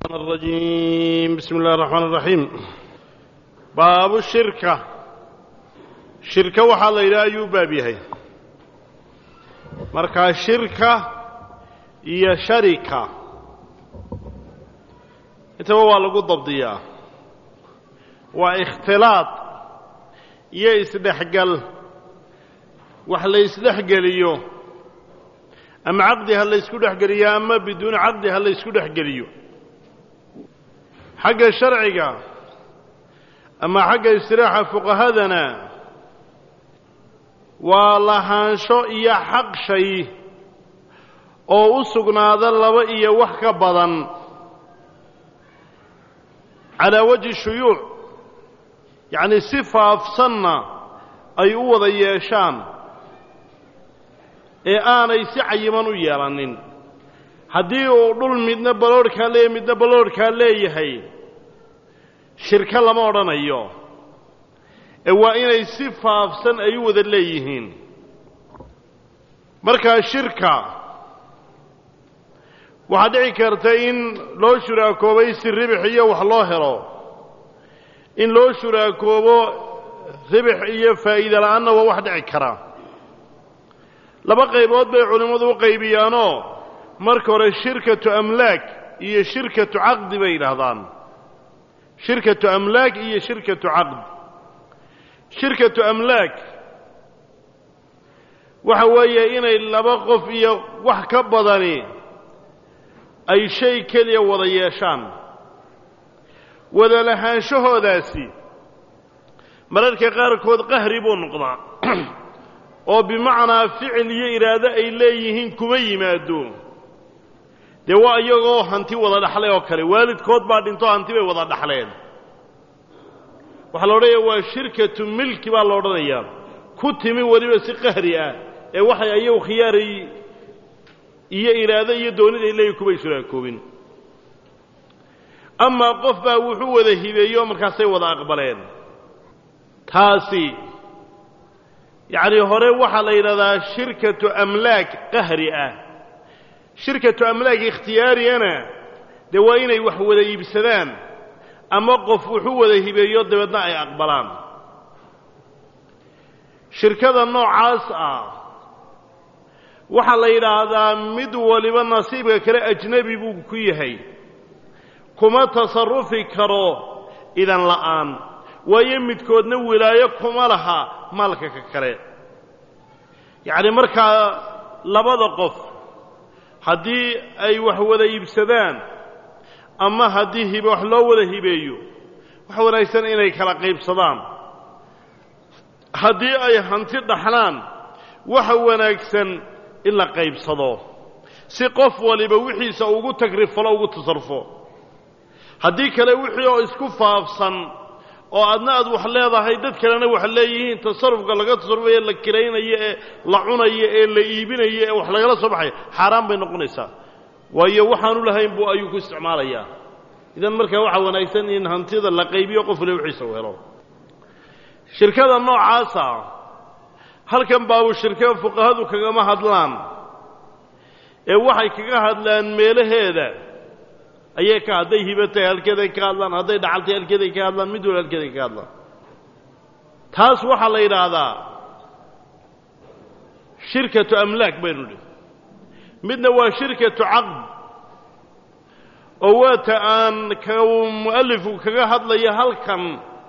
الرجيم بسم الله الرحمن الرحيم باب الشركة شركة waxaa la yidhaha ayuu baab yahay markaa shirka iyo sharika intaba waa lagu dabdiyaa waa ikhtilaad iyo isdhexgal wax la isdhexgeliyo ama caqdi ha la ysku dhexgeliyo ama biduuni caqdi ha la ysku dhexgeliyo xagga sharciga ama xagga istiraaxa fuqahadana waa lahaansho iyo xaq shay oo u sugnaada laba iyo wax ka badan calaa wajhi shuyuuc yacni si faafsanna ay u wada yeeshaan ee aanay si cayiman u yeelanin haddii uu dhul midna baloodhkaa leeyahy midna baloodhkaa leeyahay shirko lama odhanayo ee waa inay si faafsan ay u wada leeyihiin markaa shirka waxaa dhici karta in loo shuraakoobay si ribix iyo wax loo helo in loo shuraakoobo ribix iyo faa'iida la'aanna waa wax dhici kara laba qaybood bay culimmadu u qaybiyaanoo marka hore shirkatu amlaak iyo shirkatu caqdi bay yidhaahdaan shirkatu amlaak iyo shirkatu caqd shirkatu amlaak waxa weeye inay laba qof iyo wax ka badani ay shay keliya wada yeeshaan wada lahaanshahoodaasi mararka qaarkood qahri buu noqdaa oo bimacnaa ficil iyo iraado ay leeyihiin kuma yimaado dee waa iyagoo hanti wada dhaxlay oo kale waalidkood baa dhinto hanti bay wada dhaxleen waxaa la odhanayaa waa shirkatu milki baa la odhanayaa ku timi weliba si qahri ah ee waxay ayagu khiyaaray iyo iraado iyo doonid ay leeyihin kumay shuraakoobin amaa qof baa wuxuu wada hibeeyo markaasay wada aqbaleen taasi yacni hore waxaa la yidhahdaa shirkatu amlaak qahri ah shirkatu amlaak ikhtiyaariyana dee waa inay wax wada iibsadaan ama qof wuxuu wada hibeeyo dabeedna ay aqbalaan shirkada noocaas ah waxaa la yidhaahdaa mid waliba nasiibka kale ajnebi buu ku yahay kuma tasarufi karo idan la'aan waayo midkoodna wilaayo kuma laha maalka ka kale yacni markaa labada qof haddii ay wax wada iibsadaan ama haddii hibe wax loo wada hibeeyo waxa wanaagsan inay kala qaybsadaan haddii ay hanti dhaxlaan waxa wanaagsan in la qaybsado si qof waliba wixiisa ugu tagrifalo ugu tasarufo haddii kale wixii oo isku faafsan oo adna aad wax leedahay dad kalena wax leeyihiin tasarufka laga tasarufayo la kiraynayo ee la cunayo ee la iibinayo ee wax lagala soo baxayo xaaraan bay noqonaysaa waayo waxaanu lahayn buu ayuu ku isticmaalayaa idan markaa waxaa wanaagsan in hantida la qaybiyo qof waliba wixiisa u helo shirkada noocaasa halkan baabu shirka fuqahadu kagama hadlaan ee waxay kaga hadlaan meelaheeda ayay ka hadday hibo tahay halkeeday ka hadlaan hadday dhacaltay halkeeday ka hadlaan mid wala halkeeday ka hadlaan taas waxaa la yidhaahdaa shirkatu amlaak baynu nidhi midna waa shirkatu caqd oo waata aan ka mu'alifku kaga hadlaya halkan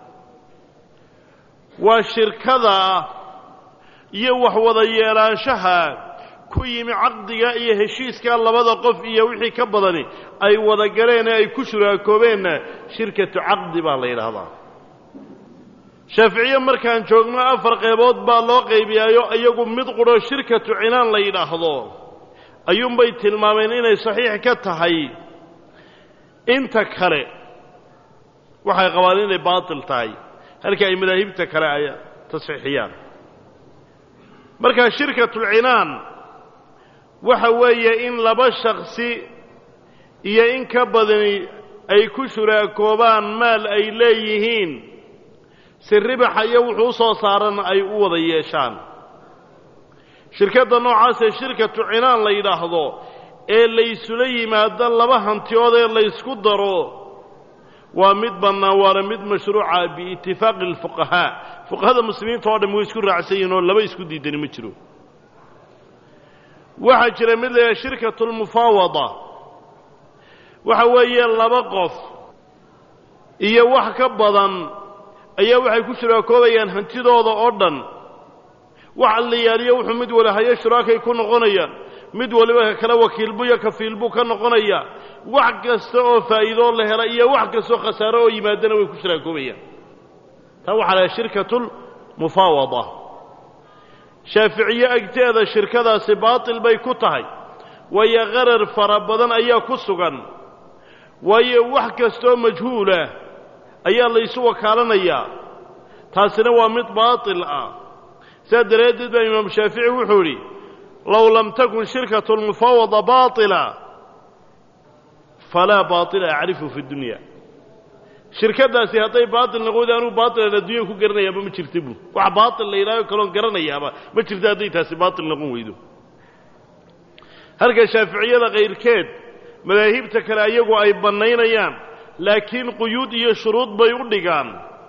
waa shirkada iyo wax wada yeelaanshaha ku yimi caqdiga iyo heshiiska labada qof iyo wixii ka badani ay wada galeen ee ay ku shuraakoobeenna shirkatu caqdi baa la yidhaahdaa shaaficiye markaan joogno afar qaybood baa loo qaybiyaayo iyagu mid qudho shirkatu cinaan la yidhaahdo ayuunbay tilmaameen inay saxiix ka tahay inta kale waxay qabaan inay baatil tahay halka ay madaahibta kale ay tasxiixiyaan markaa shirkatulcinaan waxa weeye in laba shaksi iyo in ka badani ay ku shuraakoobaan maal ay leeyihiin si ribaxa iyo wuxuu u soo saarana ay u wada yeeshaan shirkadda noocaasee shirkatu cinaan la yidhaahdo ee laysula yimaado laba hantiyood ee laysku daro waa mid bannaan waana mid mashruuca biitifaaqi alfuqahaa fuqahada muslimiinta oo dham way isku raacsan yihin oo laba isku diidani ma jiro waxaa jira mid la yidhaha shirkatu lmufaawada waxa weeye laba qof iyo wax ka badan ayaa waxay ku shuraakoobayaan hantidooda oo dhan wax allayaaliyo wuxuu mid wali hayo shuraakay ku noqonayaan mid waliba ka kale wakiilbu iyo kafiilbuu ka noqonaya wax kasta oo faa'iidoo la hela iyo wax kastaoo khasaaro oo yimaadana way ku shuraakoobayaan taa waxaa lahay shirkatulmufaawada shaaficiye agteeda shirkadaasi baatil bay ku tahay waayo qarar fara badan ayaa ku sugan waayo wax kastaoo majhuulah ayaa laysu wakaalanayaa taasina waa mid baatil ah sidaa daraaddeed baa imaam shaafici wuxuu idhi low lam takun shirkatu lmufaawada baatila falaa baatila acrifu fi dunya shirkaddaasi hadday baatil noqoda anuu baatilan adduunya ku garanayaaba ma jirta buu wax baatil la yidhahyo kaloon garanayaaba ma jirta hadday taasi baatil noqon weydo halka shaaficiyada kayrkeed madaahibta kale ayagu ay bannaynayaan laakiin quyuud iyo shuruud bay u dhigaan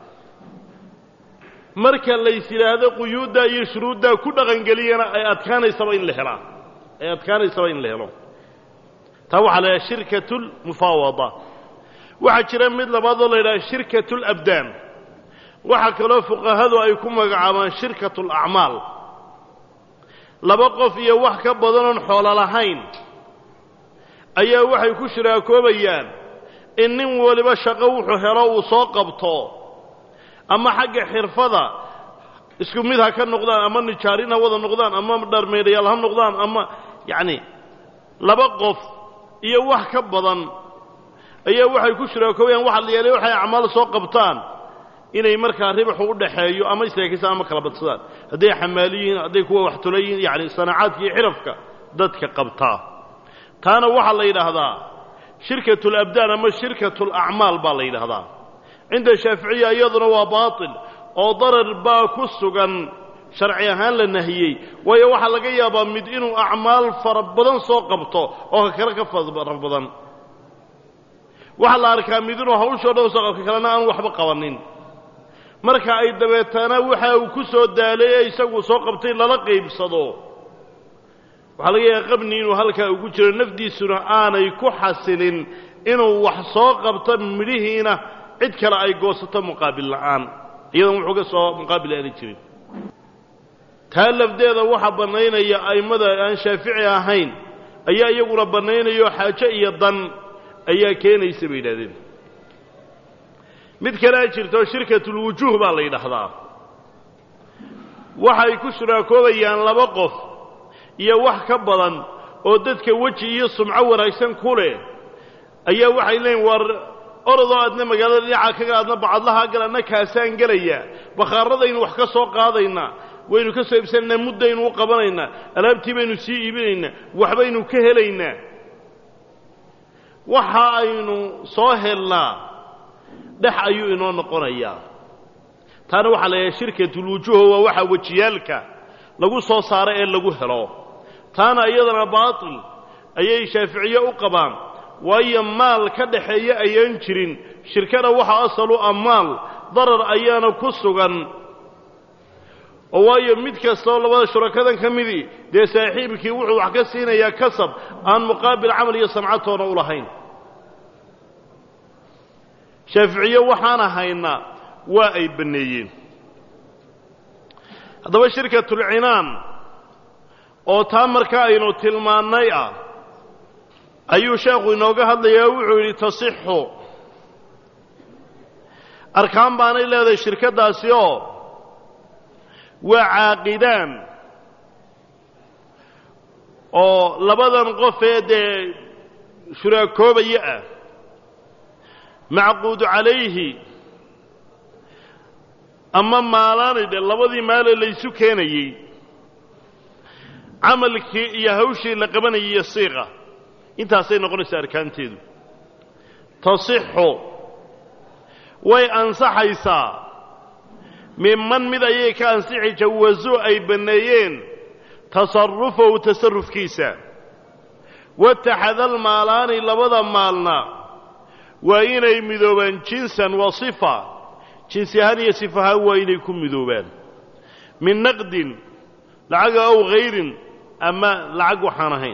marka lays yidhaahdo quyuuddaa iyo shuruuddaa ku dhaqangeliyana ay adkaanaysaba in la helaa ay adkaanaysaba in la helo taa waxaa la yidhaha shirkatulmufaawada waxaa jira mid labaadoo la yidhaha shirkatulabdaan waxaa kaloo fuqahadu ay ku magacaabaan shirkatulacmaal laba qof iyo wax ka badanoon xoolo lahayn ayaa waxay ku shiraakoobayaan in nin waliba shaqo wuxuu helo uu soo qabto ama xagga xirfada isku mid ha ka noqdaan ama nijaarin ha wada noqdaan ama dharmeedhayaal ha noqdaan ama yacni laba qof iyo wax ka badan ayaa waxay ku shiraakoobayaan waxa la yeelay waxay acmaal soo qabtaan inay markaa ribaxu u dhaxeeyo ama istaakisaan ama kala badsadaan hadday xamaaliyiin hadday kuwa waxtulayiin yacni sanaacaadka iyo xirafka dadka qabtaa taana waxaa la yidhaahdaa shirkatu alabdaan ama shirkatu alacmaal baa la yidhaahdaa cinda shaaficiya iyaduna waa baatil oo darar baa ku sugan sharci ahaan la nahiyey waayo waxaa laga yaabaa mid inuu acmaal fara badan soo qabto oo ka kale ka fara badan waxaa la arkaa mid inuu hawshoo dhan soo qabka kalena aan waxba qabanin marka ay dabeetana waxa uu ku soo daalay ee isagu soo qabtay lala qaybsado waxaa laga yaaba qabni inuu halkaa ugu jiro nafdiisuna aanay ku xasilin inuu wax soo qabto midhihiina cid kale ay goosato muqaabil la'aan iyadoon wuxuu ka soo muqaabil aanay jirin taa lafdeeda waxaa bannaynaya a'immada aan shaafici ahayn ayaa iyaguna bannaynayo xaajo iyo dan ayaa keenaysa bay yidhahdeen mid kalea jirto shirkatulwujuuh baa la yidhaahdaa waxay ku shuraakoobayaan laba qof iyo wax ka badan oo dadka weji iyo sumco wanaagsan ku leh ayaa waxay leeyiin war orodoo aadna magaalada dhinaca kaga aadna bacadlahaa gal adna kaasaan gelayaa bakhaarradaynu wax ka soo qaadaynaa waynu ka soo iibsanaynaa muddaynu u qabanaynaa alaabtii baynu sii iibinaynaa waxbaynu ka helaynaa waxa aynu soo helnaa dhex ayuu inoo noqonayaa taana waxaa la yidhaha shirkatulwujuuho waa waxa wejiyaalka lagu soo saaro ee lagu helo taana iyadana baatil ayay shaaficiye u qabaan waayo maal ka dhaxeeya ayaan jirin shirkada waxa asalu a maal darar ayaana ku sugan oo waayo mid kastaoo labada shurakadan ka midii dee saaxiibkii wuxuu wax ka siinayaa kasab aan muqaabil camal iyo samcatoona u lahayn shaaficiye waxaana haynaa waa ay banneeyeen haddaba shirkatulcinaan oo taa marka aynu tilmaannay ah ayuu sheekhu inooga hadlayaa wuxuu yidhi tasixu arkaan baanay leedahay shirkaddaasi oo waa caaqidaan oo labadan qof ee dee shuraakoobaya ah macquudu calayhi ama maalaanay dhe labadii maale laysu keenayey camalkii iyo hawshii la qabanayay iyo siiqa intaasay noqonaysaa arkaanteedu tasixu way ansaxaysaa miman mid ayay ka ansixi jawaso ay banneeyeen tasarufahu tasarufkiisa wataxadal maalaani labada maalna waa inay midoobaan jinsan wa sifa jinsi ahaan iyo sifa ahaan waa inay ku midoobaan min naqdin lacaga ow hayrin ama lacag waxaan ahayn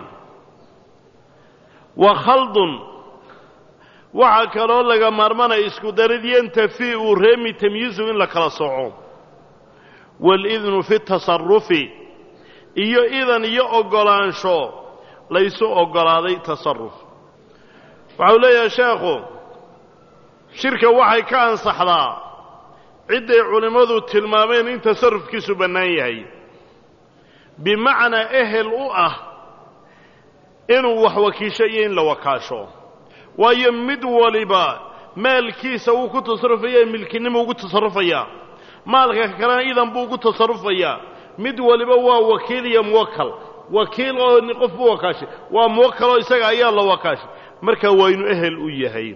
wa khaldun waxaa kaloo laga maarmanaya isku darid yantafi uu reemi tamyiizu in la kala soco waalidnu fi tasarufi iyo idan iyo oggolaansho laysu oggolaaday tasaruf waxau leeyahay sheekhu shirka waxay ka ansaxdaa cidday culimmadu tilmaameen in tasarufkiisu bannaan yahay bimacnaa ehel u ah inuu wax wakiisho iyo in la wakaasho waayo mid waliba maalkiisa wuu ku tasarufaya milkinimo ugu tasarufaya maalka kalena idan buu ugu tasarufayaa mid waliba waa wakiil iyo muwakal wakiil oo qof u wakaashay waa muwakaloo isaga ayaa la wakaashay marka waa inu ehel u yahay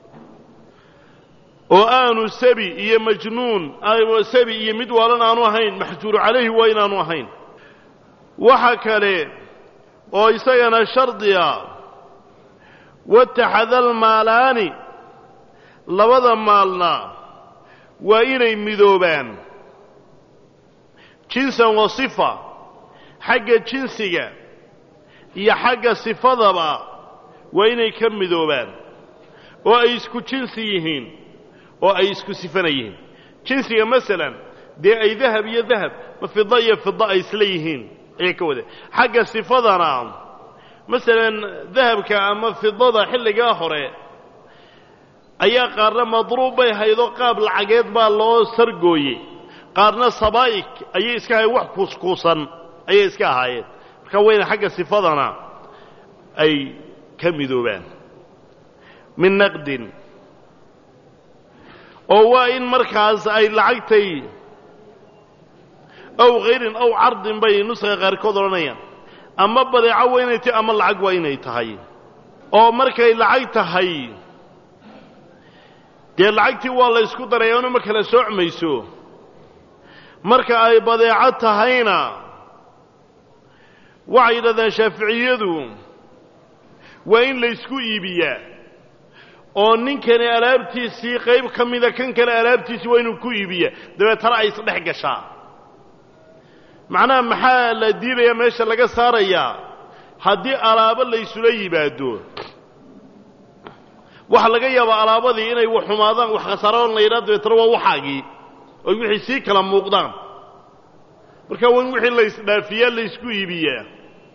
oo aanu sabi iyo majnuun sabi iyo mid waalan aanu ahayn maxjuuru calayhi waa inaanu ahayn waxa kale oo isagana shardiga wataxadal maalaani labada maalna waa inay midoobaan jinsan wa sifa xagga jinsiga iyo xagga sifadaba waa inay ka midoobaan oo ay isku jinsi yihiin oo ay isku sifana yihiin jinsiga masalan dee ay dahab iyo dahab ma fida iyo fida ay isla yihiin ayay ka wada xagga sifadana masalan dahabka ama fidada xilligaa hore ayaa qaarna madruub bay haydo qaab lacageed baa loo sargooyey qaarna sabaa'ik ayay iska ahayen wax kuuskuusan ayay iska ahaayeen marka wayna xagga sifadana ay ka midoobaan min naqdin oo waa in markaas ay lacagtay ow khayrin ow cardin bay nuska qaarkood odhanayaan ama badeeco waa inay tahay ama lacag waa inay tahay oo markay lacag tahay dee lacagtii waa la ysku darayaano ma kala soocmayso marka ay badeeco tahayna waxay yidhahdaan shaaficiyadu waa in laysku iibiyaa oo ninkani alaabtiisii qayb ka mida kan kale alaabtiisii waa inuu ku iibiyaa dabeetana ay isdhex gashaa macnaha maxaa la diidayaa meesha laga saarayaa haddii alaabo laysula yimaado waxa laga yaabaa alaabadii inay wax xumaadaan wax khasaaraan la yidhaha dabeetana waa waxaagii oy wixii sii kala muuqdaan marka waa in wixii laysdhaafiyaa laysku iibiyaa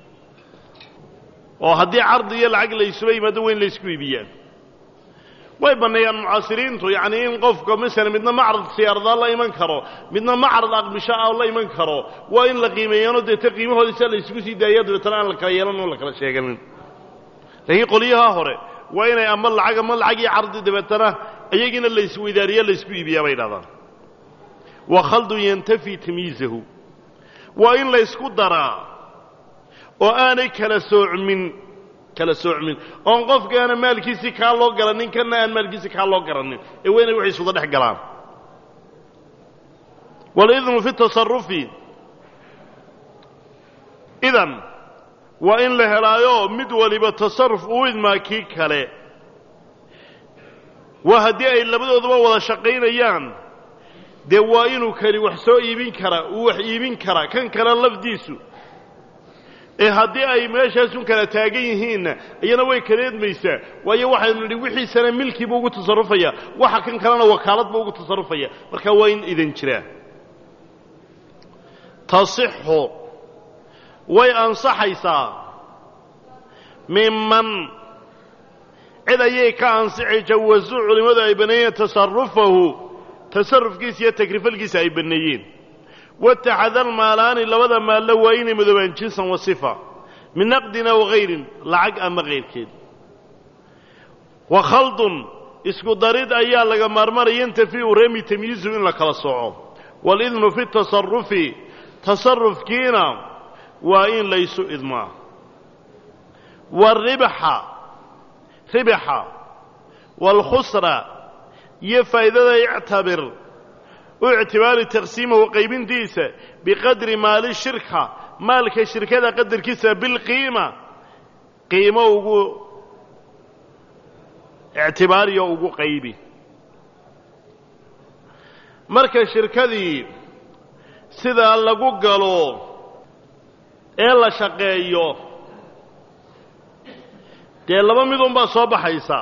oo haddii cardi iyo lacag laysula yimaado waa in laysku iibiyaa way banneeyaan mucaasiriintu yacni in qofka masalan midna macrad siyaaradaa la iman karo midna macrad aqbisho ah la iman karo waa in la qiimeeyaano deeta qiimahooda sia laysugu sii daaya dabeetana aan la kala yeelan oo la kala sheeganin laakiin qolyaha hore waa inay ama lacag ama lacag iyo cardi dabeetana iyagiina laysweydaariya laysku iibiyaa bay dhahdaan wa khaldun yantafi tamyiizahu waa in laysku daraa oo aanay kala soocmin kala soocmin oon qofkaana maalkiisii kaa loo garanin kanna aan maalkiisii kaa loo garanin ee waa inay waxay isuda dhex galaan walidnu fi tasarufi idan waa in la helaayo mid waliba tasarruf uu idmaa kii kale waa haddii ay labadooduba wada shaqaynayaan dee waa inuu kani wax soo iibin karaa uu wax iibin karaa kan kale lafdiisu ee haddii ay meeshaasun kala taagan yihiinna iyana way kaleedmaysaa waayo waxaynu nidhi wixiisana milkiibu ugu tasarrufaya waxa kan kalena wakaaladba ugu tasarrufaya marka waa in idan jiraa tasixu way ansaxaysaa miman cid ayay ka ansixi jawasu culimmadu ay banneeyeen tasarufahu tasarufkiisa iyo takrifalkiisa ay banneeyeen wataxadal maalaani labada maallo waa inay madoobaan jinsan wa sifa min naqdin aw hayrin lacag ama kayrkeed wa khaldun isku darid ayaa laga maarmanaya yantafi u reemi tamyiizu in la kala sooco waalidnu fi tasarufi tasarufkiina waa in laysu idmaa waalribxa ribaxa waalkhusra iyo faa'idada ictabir u ictibaari taqsiimahu qaybintiisa biqadri maali shirka maalka shirkada qadarkiisa bilqiima qiimo ugu ictibaariyo ugu qaybi marka shirkadii sidaa lagu galo ee la shaqeeyo dee laba midunbaa soo baxaysaa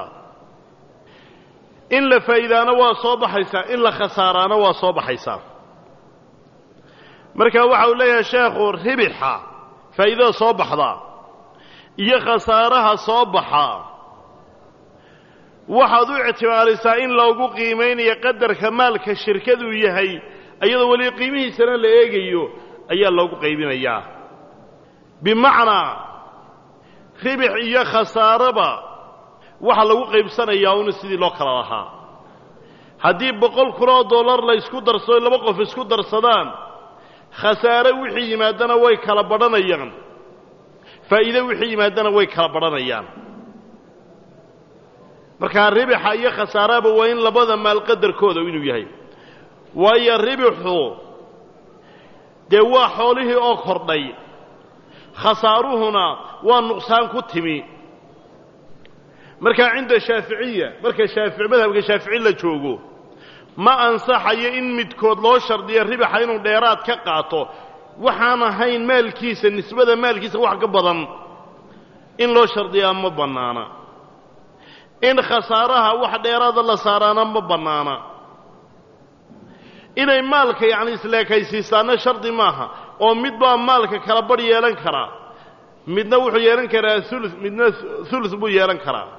in la faa'iidaana waa soo baxaysaa in la khasaaraana waa soo baxaysaa marka waxa uu leeyahay sheekhu ribixa faa'iidada soo baxda iyo khasaaraha soo baxa waxaad u ictibaarisaa in loogu qiimaynayo qadarka maalka shirkaduu yahay iyadoo weli qiimihiisana la eegayo ayaa loogu qaybinayaa bimacnaa ribix iyo khasaaraba waxaa lagu qaybsanayaa una sidii loo kala lahaa haddii boqol kun oo dollar la ysku darsado laba qof isku darsadaan khasaare wixii yimaadana way kala badhanayaan faa'iide wixii yimaadana way kala badhanayaan markaa ribixa iyo khasaaraba waa in labada maal qadarkooda inuu yahay waayo ribixu dee waa xoolihii oo kordhay khasaaruhuna waa nuqsaan ku timi markaa cinda shaaficiya marka shaafici madhabka shaafici la joogo ma ansaxayo in midkood loo shardiyo ribaxa inuu dheeraad ka qaato waxaan ahayn maalkiisa nisbada maalkiisa wax ka badan in loo shardiyaa ma bannaana in khasaaraha wax dheeraada la saaraana ma bannaana inay maalka yacni isleekaysiisaana shardi maaha oo mid baa maalka kala badh yeelan karaa midna wuxuu yeelan karaa ulu midna ulu buu yeelan karaa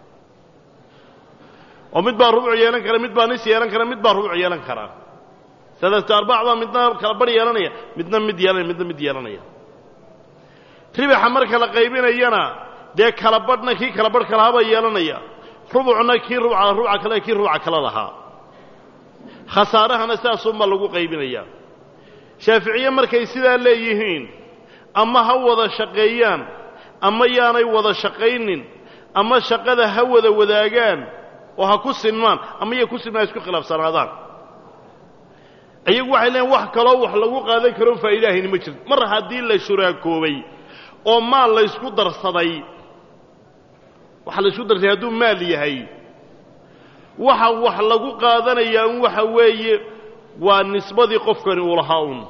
oo mid baa rubuc yeelan kara mid baa nis yeelan kara mid baa rubuc yeelan karaa sadatu arbac baa midna kala badh yeelanaya midna mid yeelanaya midna mid yeelanaya ribaxa marka la qaybinayana dee kala badhna kii kala badh kalahabaa yeelanaya rubucna kii rubuca rubuca kale kii rubuca kale lahaa khasaarahana sidaasunbaa lagu qaybinaya shaaficiye markay sidaa leeyihiin ama ha wada shaqeeyaan ama yaanay wada shaqaynin ama shaqada ha wada wadaagaan oo ha ku sinmaan ama ya ku sinmaan isku khilaafsanaadaan iyagu waxay leeyiin wax kaloo wax lagu qaadan karo faa'iidahayni ma jirto mar haddii la shuraakoobay oo maal laysku darsaday waxa laysku darsaday hadduu maal yahay waxa wax lagu qaadanayaa un waxa weeye waa nisbadii qofkani uu lahaa un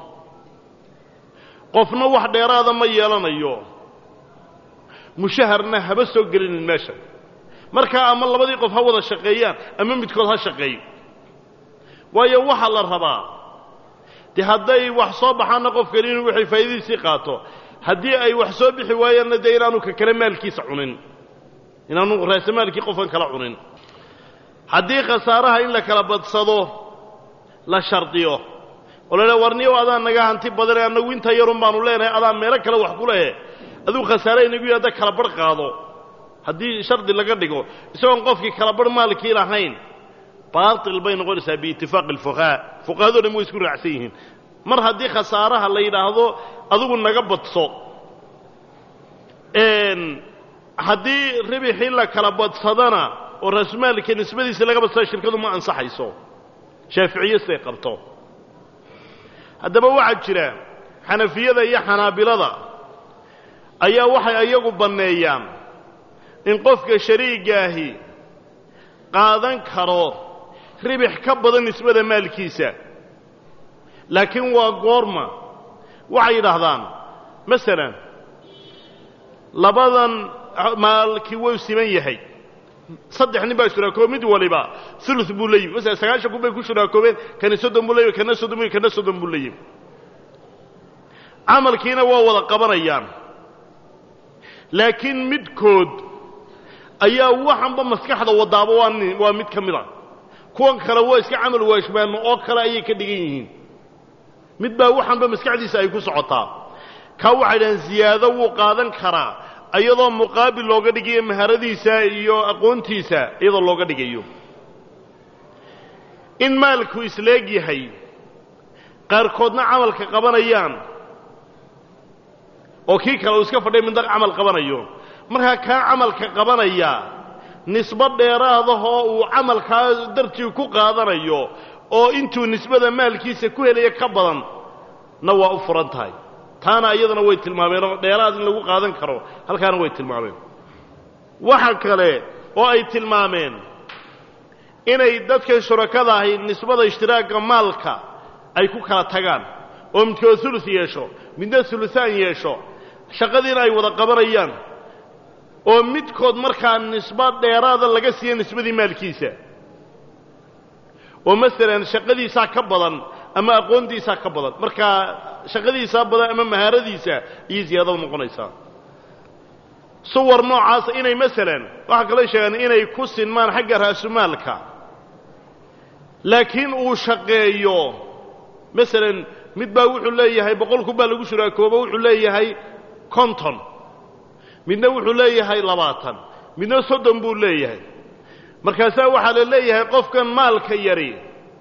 qofna wax dheeraada ma yeelanayo mushaharna haba soo gelinin meesha markaa ama labadii qof ha wada shaqeeyaan ama midkood ha shaqeeyo waayo waxaa la rabaa dee hadday wax soo baxaanna qofkani inuu waxay faa'iidadiisii qaato haddii ay wax soo bixi waayaanna dee inaanu ka kale maalkiisa cunin inaanu raasamaalkii qofkan kala cunin haddii khasaaraha in la kala badsado la shardiyo oo la leeha warniyow adaan naga hanti badane annagu inta yarun baanu leenahay adaan meelo kale wax ku lehe aduu khasaare inagu yidhahda kala badh qaado haddii shardi laga dhigo isagoon qofkii kala badh maalkii lahayn baatil bay noqonaysaa biitifaaqi alfuqahaa fuqahado dhan way isku raacsan yihiin mar haddii khasaaraha la yidhaahdo adigu naga badso haddii ribixii la kala badsadana oo raasumaalka nisbadiisa laga badsada shirkadu ma ansaxayso shaaficiye siday qabto haddaba waxaa jira xanafiyada iyo xanaabilada ayaa waxay iyagu banneeyaan in qofka shariigaahi qaadan karo ribix ka badan nisbada maalkiisa laakiin waa goorma waxay yidhaahdaan masalan labadan maalkii wuu siman yahay saddex nin baa shuraakoobe mid waliba ulu buu la yimi masala sagaashan kun bay ku shuraakoobeen kani soddon buu la yimi kana soddon bu kana soddon buu la yimi camalkiina waa wada qabanayaan laakiin midkood ayaa waxanba maskaxda wadaaba waa nin waa mid ka mid a kuwan kale waa iska camal waashmaano oo kale ayay ka dhigan yihiin mid baa waxanba maskaxdiisa ay ku socotaa kaa waxay dhahaan ziyaado wuu qaadan karaa iyadoo muqaabil looga dhigayo maharadiisa iyo aqoontiisa iyadoo looga dhigayo in maalku isleeg yahay qaarkoodna camalka qabanayaan oo kii kale uu iska fadhiya midna camal qabanayo markaa kaa camalka qabanaya nisbo dheeraadahoo uu camalkaa dartii ku qaadanayo oo intuu nisbada maalkiisa ku helaya ka badan na waa u furan tahay taana iyadana way tilmaameen oo dheeraad in lagu qaadan karo halkaana way tilmaameen waxa kale oo ay tilmaameen inay dadkan shurakada ahi nisbada ishtiraaga maalka ay ku kala tagaan oo midkood ulus yeesho midna ulusaan yeesho shaqadiina ay wada qabanayaan oo midkood markaa nisbo dheeraada laga siiya nisbadii maalkiisa oo masalan shaqadiisaa ka badan ama aqoontiisaa ka badan markaa shaqadiisaa badan ama mahaaradiisa iyo ziyaadada noqonaysaa suwar noocaasa inay masalan waxaa kaloo sheegaan inay ku sinmaan xagga raasumaalka laakiin uu shaqeeyo masalan mid baa wuxuu leeyahay boqol kun baa lagu shuraakoobo wuxuu leeyahay konton midna wuxuu leeyahay labaatan midna soddon buu leeyahay markaasaa waxaa la leeyahay qofkan maalka yari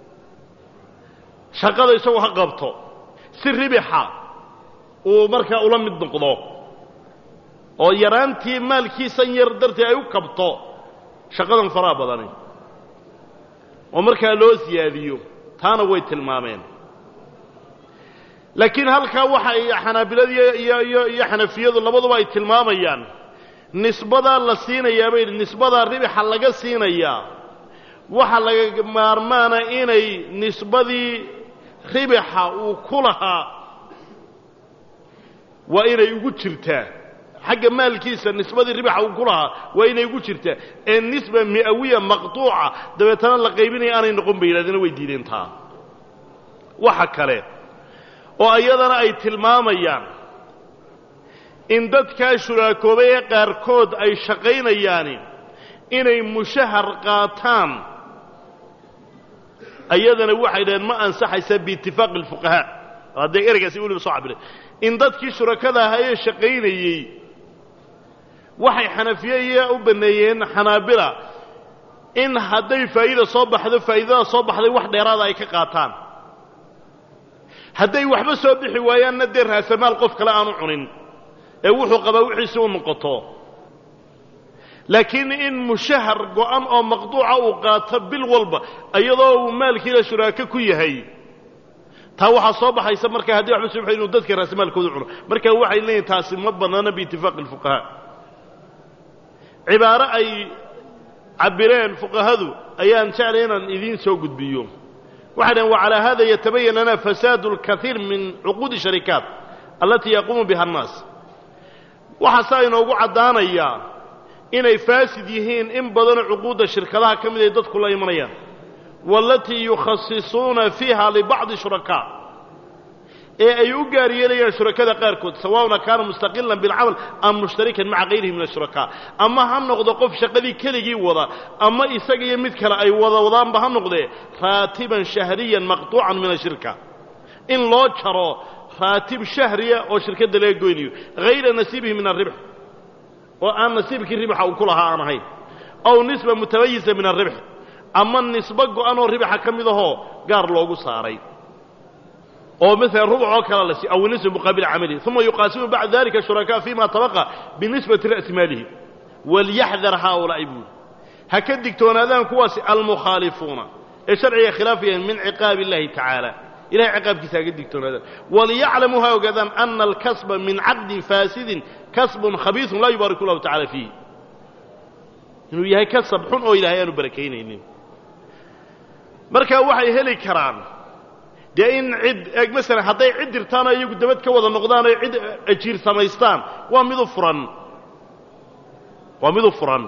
shaqada isagu ha qabto si ribixa uu markaa ula mid noqdo oo yaraantii maalkiisan yar dartii ay u kabto shaqadan faraha badani oo markaa loo siyaadiyo taana way tilmaameen laakiin halkaa waxa ay xanaabilada iyo iyo iyo xanafiyadu labaduba ay tilmaamayaan nisbadaa la siinayaa bay nisbadaa ribixa laga siinayaa waxa laga maarmaana inay nisbadii ribixa uu ku lahaa waa inay ugu jirtaa xagga maalkiisa nisbadii ribixa uu ku lahaa waa inay ugu jirtaa ee nisba mi'awiya maqtuuca dabeetana la qaybinaya aanay noqon bay yidhahdeen way diideen taa waxa kale oo iyadana ay tilmaamayaan in dadkaa shuraakoobay ee qaarkood ay shaqaynayaani inay mushahar qaataan ayadana waxay dhaheen ma ansaxaysa biitifaaqi alfuqahaa haddee ereygaasi weliba soo cabire in dadkii shurakada ahaa ee shaqaynayey waxay xanafiyeya u banneeyeen xanaabila in hadday faa'iida soo baxdo faa'iidada soo baxday wax dheeraada ay ka qaataan hadday waxba soo bixi waayaanna dee raasamaal qof kale aanu cunin ee wuxuu qabaa wixiisi u noqoto laakiin in mushahar go'an oo maqduuca uu qaato bil walba iyadoo uu maalkiila shuraako ku yahay taa waxaa soo baxaysa markaa hadday waxba soo baxay inuu dadka raasamaalkooda cuno marka waxay leeyihin taasi ma bannaana biitifaaqi alfuqahaa cibaaro ay cabireen fuqahadu ayaan jeclay inaan idiin soo gudbiyo waxay dhaheen wacalaa hada yatabayan lana fasaadu اlkaiir min cuquudi sharikaat allatii yaquumu biha annaas waxaasaa inoogu caddaanayaa inay faasid yihiin in badanoo cuquudda shirkadaha ka mid ay dadku la imanayaan waalatii yukhasisuuna fiiha libacdi shurakaa ee ay u gaar yeelayaan shurakada qaarkood sawauna kaana mustaqilan bilcamal am mushtarikan maca kayrihi min ashurakaa ama ha noqdo qof shaqadii keligii wada ama isaga iyo mid kale ay wada wadaanba ha noqdee raatiban shahriyan maqtuucan min ashirka in loo jaro raatib shahriya oo shirkadda laga goynayo hayra nasiibihi min alribx oo aan nasiibkii ribxa uu ku lahaa aan ahayn aw nisba mutamayisa min alribx ama nisbo go'an oo ribxa ka mid ahoo gaar loogu saaray oo maala rubuc oo kale la si aw nisba muqaabil camalihi uma yuqaasimu bacda dalika shurakaa fima tabaqa binisbati ra'si maalihi walyaxdar haaulaa'i buuli ha ka digtoonaadaan kuwaasi almukhaalifuuna ee sharciga khilaafayaan min ciqaabi illahi tacaala ilahay ciqaabkiisa ha ka digtoonaadaan waliyaclamuu ha ogaadaan ana alkasba min caqdin faasidin kasbun khabiisun laa yubaariku llahu tacala fiihi inuu yahay kasab xun oo ilahay aanu barakaynaynin marka waxay heli karaan dee in cid eeg masalan hadday cid dirtaanoo iyagu dabad ka wada noqdaan oo cid ajiir samaystaan waa midu furan waa midu furan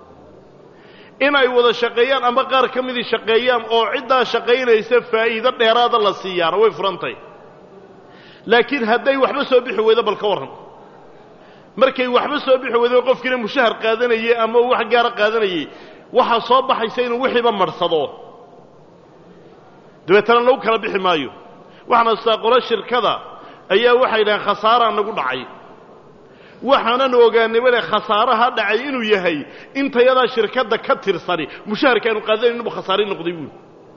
in ay wada shaqeeyaan ama qaar ka midii shaqeeyaan oo ciddaa shaqaynaysa faa'iido dheeraada la siiyaana way furantay laakiin hadday waxba soo bixi weydo bal ka warran markay waxba soo bixi weydo qofkiina mushahar qaadanayey ama wax gaara qaadanayey waxaa soo baxaysa inuu wixiiba marhsado dabeetana lagu kala bixi maayo waxaana sitaa qolo shirkada ayaa waxay dhahaan khasaaraa nagu dhacay waxaanan ogaanay bale khasaaraha dhacay inuu yahay intayadaa shirkadda ka tirsani mushaharka aanu qaadanayn inuu khasaari noqday buuli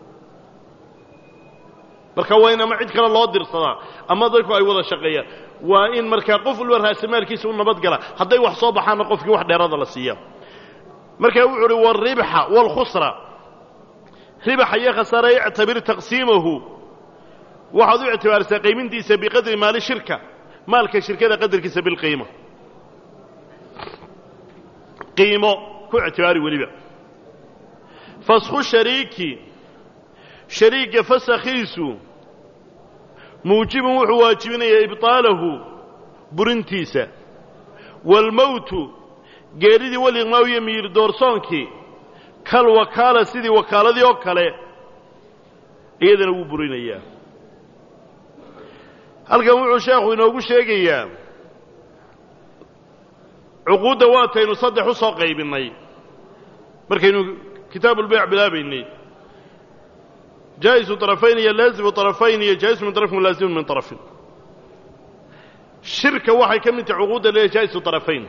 marka waa in ama cid kale loo dirsadaa ama dadku ay wada shaqeeyaan waa in markaa qof walba raasamaalkiisa u nabadgala hadday wax soo baxaanna qofkii wax dheerada la siiya markaa wuxuu uhi waalribxa waalkhusra ribaxa iyo khasaara ictabir taqsiimahu waxaad u ictibaarisaa qaymintiisa biqadri maali shirka maalka shirkada qadarkiisa bilqiima qiimo ku ictibaari weliba fasku shariiki shariigga fasakhiisu muujibun wuxuu waajibinayaa ibطaalahu burintiisa waalmowtu geeridii waliqmaaw iyo miyir doorsoonkii kal wakaala sidii wakaaladii oo kale iyadana wuu burinayaa halkan wuxuu sheekhu inoogu sheegayaa cuquudda waataynu saddex u soo qaybinnay markaynu kitaabulbayc bilaabaynay jaa'isu طarafayn iyo laazimu طarafayn iyo jaa'isu min طarafin walaazimu min طarafin shirka waxay ka mid tahay cuquudda leeyahay jaa'isu طarafayn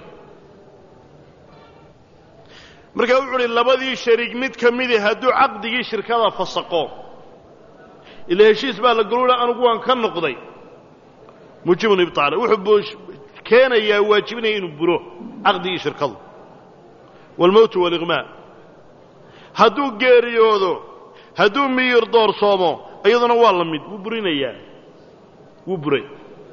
markaa wuxu uhi labadii shariig mid ka midi hadduu caqdigii shirkada fasaqo ila heshiis baa la galuula anugu waan ka noqday muujibun ibطaala wuxuu keenayaa waajibinaya inuu buro caqdigii shirkadu waalmowtu waaliqmaa hadduu geeriyoodo hadduu miyir doorsoomo iyaduna waa la mid wuu burinayaa wuu buray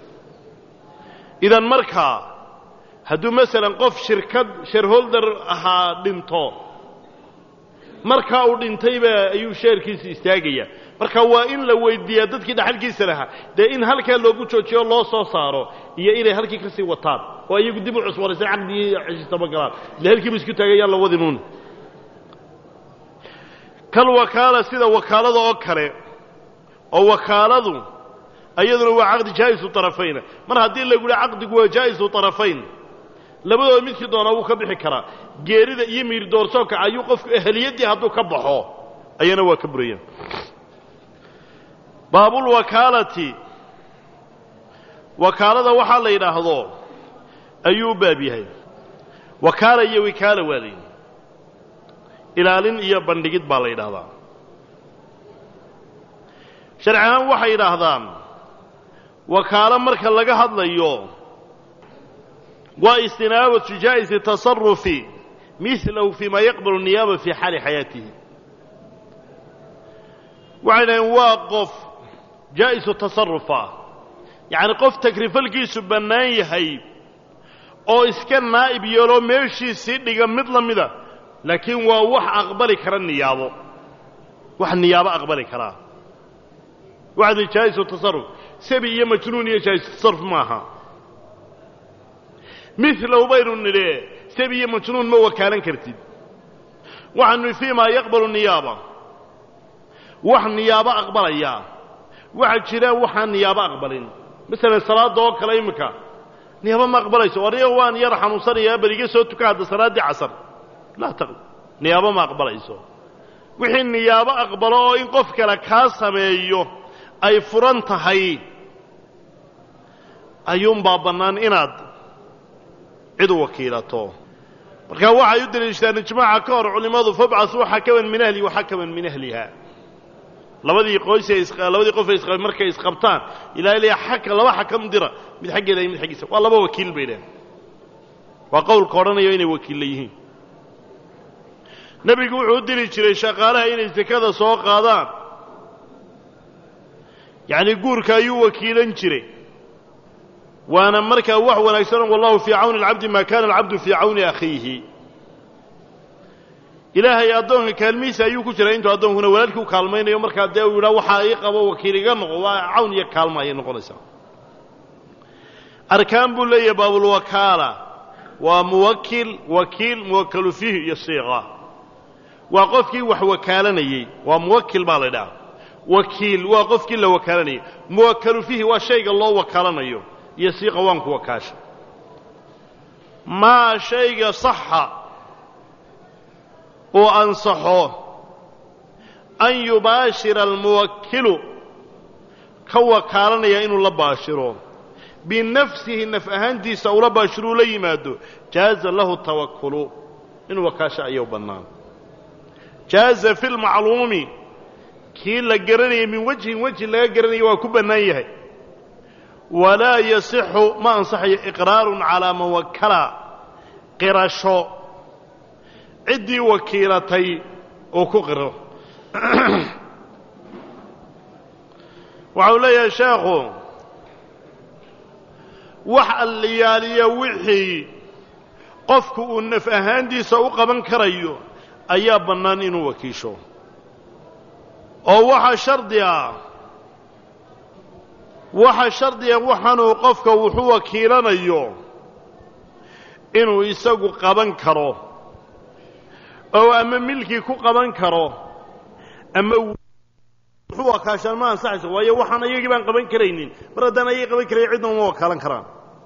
idan markaa hadduu masalan qof shirkad shareholder ahaa dhinto markaa uu dhintayba ayuu sheerkiisa istaagayaa marka waa in la weydiiyaa dadkii dhaxalkiisa lahaa dee in halkaa loogu joojiyo loo soo saaro iyo inay halkii ka sii wataan oo iyagu dib u cusboonaysan caqdigii xeshiistama galaan ile halkiiba isku taagayaan la wadinuun kal wakaala sida wakaalada oo kale oo wakaaladu ayaduna waa caqdi jaa'isu طarafayna mar haddii lagu yihi caqdigu waa jaa'isu طarafayn labadooda midkii doonaa wuu ka bixi karaa geerida iyo miir doorsoonka ayuu qofku eheliyaddii hadduu ka baxo ayana waa ka burayaan baabulwakaalati wakaalada waxaa la yidhaahdo ayuu u baab yahay wakaala iyo wikaala waa layidhi ilaalin iyo bandhigid baa la yidhaahdaa sharci ahaan waxay yidhaahdaan wakaalo marka laga hadlayo waa istinaabatu jaa'isi tasarufi milahu fii ma yaqbalu niyaaba fii xaali xayaatihi waxay dhaheen waa qof jaa'isu tasarufa yacni qof takrifalkiisu bannaan yahay oo iska naa'ib yeeloo meeshiisii dhiga mid la mida laakiin waa wax aqbali kara niyaabo wax niyaabo aqbali karaa waxdi jaa'isu tasarruf sabi iyo majnuun iyo jaa'isu tasarruf maaha milow baynu nidhe sabi iyo majnuun ma wakaalan kartid waxaanu fii maa yaqbalu niyaaba wax niyaabo aqbalaya waxaa jiraan waxaan niyaabo aqbalin masalan salaadda oo kale iminka niyaabo ma aqbalayso aniga waan yar xanuunsanayaa bal iga soo tuka hadda salaaddii casar laa taqbal niyaabo ma aqbalayso wixii niyaabo aqbalo oo in qof kale kaa sameeyo ay furan tahay ayuunbaa bannaan inaad cid u wakiilato markaa waxay u deliishadaan ijmaaca ka hor culimmadu fabcasuu xakaman min ahlihi wa xakaman min ahliha labadii qoysee labadii qofay isqab markay isqabtaan ilaa ilaa xaka laba xakam dira mid xaggeeda iyo mid xaggiisa waa laba wakiil bay dhaheen waa qowlka odhanayo inay wakiilla yihiin nebigu wuxuu u diri jiray shaqaalaha inay sekada soo qaadaan yacnii guurka ayuu wakiilan jiray waana markaa wax wanaagsan wallahu fii cawni alcabdi maa kana alcabdu fii cawni akhiihi ilaahay addoonka kaalmihiisa ayuu ku jiraa intuu addoonkuna walaalkii u kaalmaynayo markaa dee uu yidhaha waxaa ii qabo wakiil iga noqo waa cawn iyo kaalma ayay noqonaysaa arkaan buu leeyahay baabulwakaala waa muwakil wakiil muwakalu fiihi iyo siiqa waa qofkii wax wakaalanayey waa muwakil baa la ydhaha wakiil waa qofkii la wakaalanayay muwakalu fiihi waa shayga loo wakaalanayo iyo siiqa waan ku wakaasha maa shayga saxa uu ansaxo an yubaashira almuwakilu ka wakaalanaya inuu la baashiro binafsihi naf ahaantiisa ula baashiruu la yimaado jaaza lahu tawakulu inuu wakaasho ayuu bannaan jaaza fi lmacluumi kii la garanayay min wajhin wejhi laga garanaya waa ku bannaan yahay walaa yasixu ma ansaxayo iqraarun calaa man wakala qirasho ciddii wakiilatay oo ku qiro waxau leeyahay sheekhu wax alliyaaliya wixii qofku uu naf ahaantiisa u qaban karayo ayaa bannaan inuu wakiisho oo waxaa shardi ah waxaa shardiga waxaanuu qofka wuxuu wakiilanayo inuu isagu qaban karo oo ama milkii ku qaban karo ama wuxuu wakaashaan ma ansaxayso waayo waxaan ayagii baan qaban karaynin mar haddaan ayagii qaban karaya cidna uma wakaalan karaan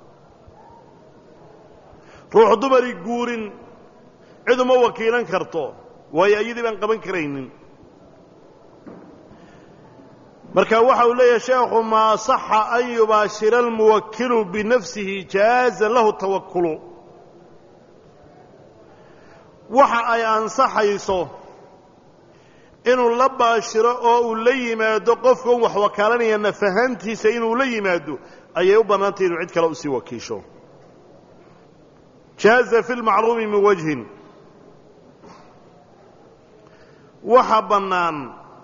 ruux dumari guurin cid uma wakiilan karto waayo ayadii baan qaban karaynin marka waxa uu leeyahay sheekhu maa saxa an yubaashira almuwakilu binafsihi jaaza lahu tawakulu waxa ay ansaxayso inuu la baashiro oo uu la yimaado qofkan wax wakaalanaya nafahantiisa inuu la yimaado ayay u bannaantay inuu cid kale usii wakiisho jaaza fi lmacluumi min wajhin waxa bannaan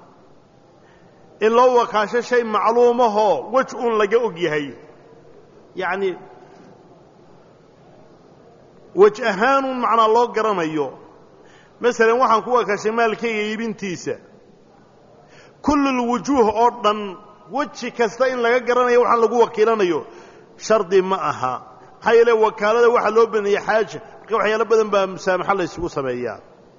in loo wakaasho shay macluumahoo wej uun laga og yahay yacni wej ahaanuun macnaa loo garanayo masalan waxaan ku wakaashay maalkayga iibintiisa kullulwujuuh oo dhan weji kasta in laga garanayo waxaan lagu wakiilanayo shardi ma aha maxaa yeele wakaalada waxaa loo baneeyey xaaja marka waxyaalo badan baa musaamaxo la ysugu sameeyaa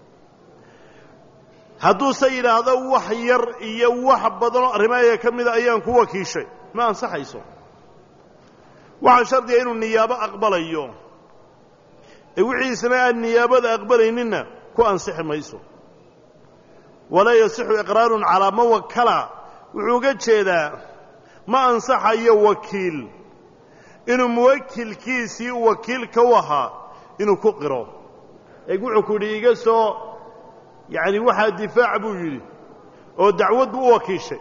hadduuse yidhaahdo wax yar iyo wax badanoo arrimaaya ka mida ayaan ku wakiishay ma ansaxayso waxaa shardiga inuu niyaabo aqbalayo ee wixiisna aan niyaabada aqbalayninna ku ansixi mayso walaa yasixu iqraarun calaa man wakala wuxuu uga jeedaa ma ansaxayo wakiil inuu muwakilkiisii wakiilka u ahaa inuu ku qiro eeg wuxuu ku yidhi iga soo yacni waxaa difaac buu yidhi oo dacwad buu u wakiishay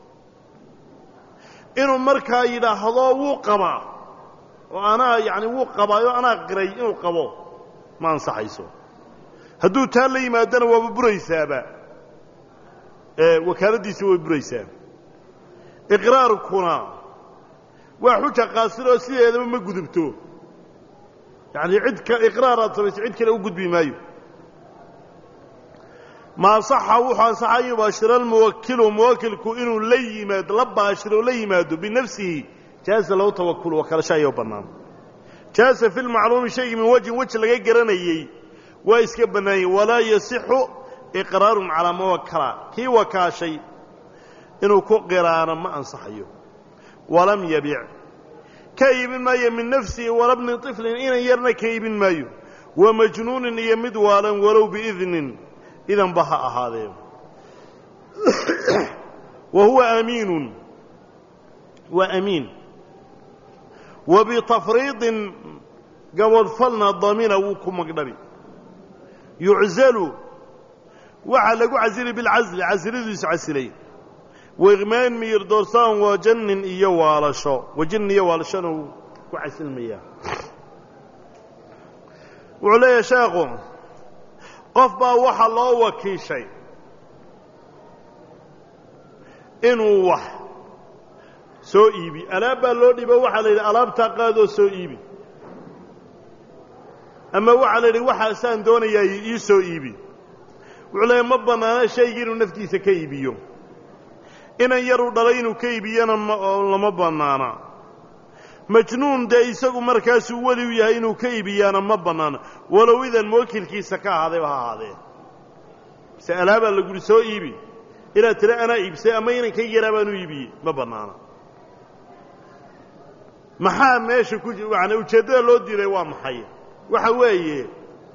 inuu markaa yidhaahdo wuu qabaa oo anaa yacni wuu qabaayo anaa qiray inuu qabo ma ansaxayso hadduu taa la yimaadana waaba buraysaaba wakaaladdiisi way buraysaa iqraarkuna waa xuja qaasiroo sideedaba ma gudubto yacni cid ka iqraar aad samayso cid kale u gudbi maayo maa saxa wuxuu ansaxa an yubaashira almuwakilu muwakilku inuu la yimaado la baashiro la yimaado binafsihi jaaza lahu tawakulu wakalasho ayaa u bannaan jaaza fi lmacluumi shaygii min wajhin weji laga garanayey waa iska bannaanyey walaa yasixu iqraarun calaa ma wakala kii wakaashay inuu ku qiraano ma ansaxayo walam yabic ka iibin maayo min nafsihi wala bni طiflin inan yarna ka iibin maayo wa majnuunin iyo mid waalan walow biidnin idanba ha ahaadee wa huwa amiinun waa amiin wa bitafriidin gabadfalna damina wuu ku magdhabi yuczalu waxaa lagu casili bilcasli casilidiisu casilay waiqmaan miyir doorsaan waa jannin iyo waalasho wajin iyo waalashona wuu ku casilmayaa wuxuu leeyahay sheekhu qof baa waxaa loo wakiishay inuu wax soo iibi alaab baa loo dhiibo waxaa la yidhi alaabtaa qaadoo soo iibi ama waxaa la yidhi waxaasaan doonayaa ii soo iibi wuxuu leeyahy ma bannaano shaygii inuu naftiisa ka iibiyo inan yaruu dhalay inuu ka iibiyana lama bannaana majnuun dee isagu markaasuu weli u yahay inuu ka iibiyaana ma bannaana walow idan muwakilkiisa ka ahaadayba ha ahaadee mise alaabaa lagu yidhi soo iibi inaad tira anaa iibsay ama inankayga yaraa baan u iibiyey ma bannaana maxaa meesha ku yani ujeeddada loo diiday waa maxay waxa weeye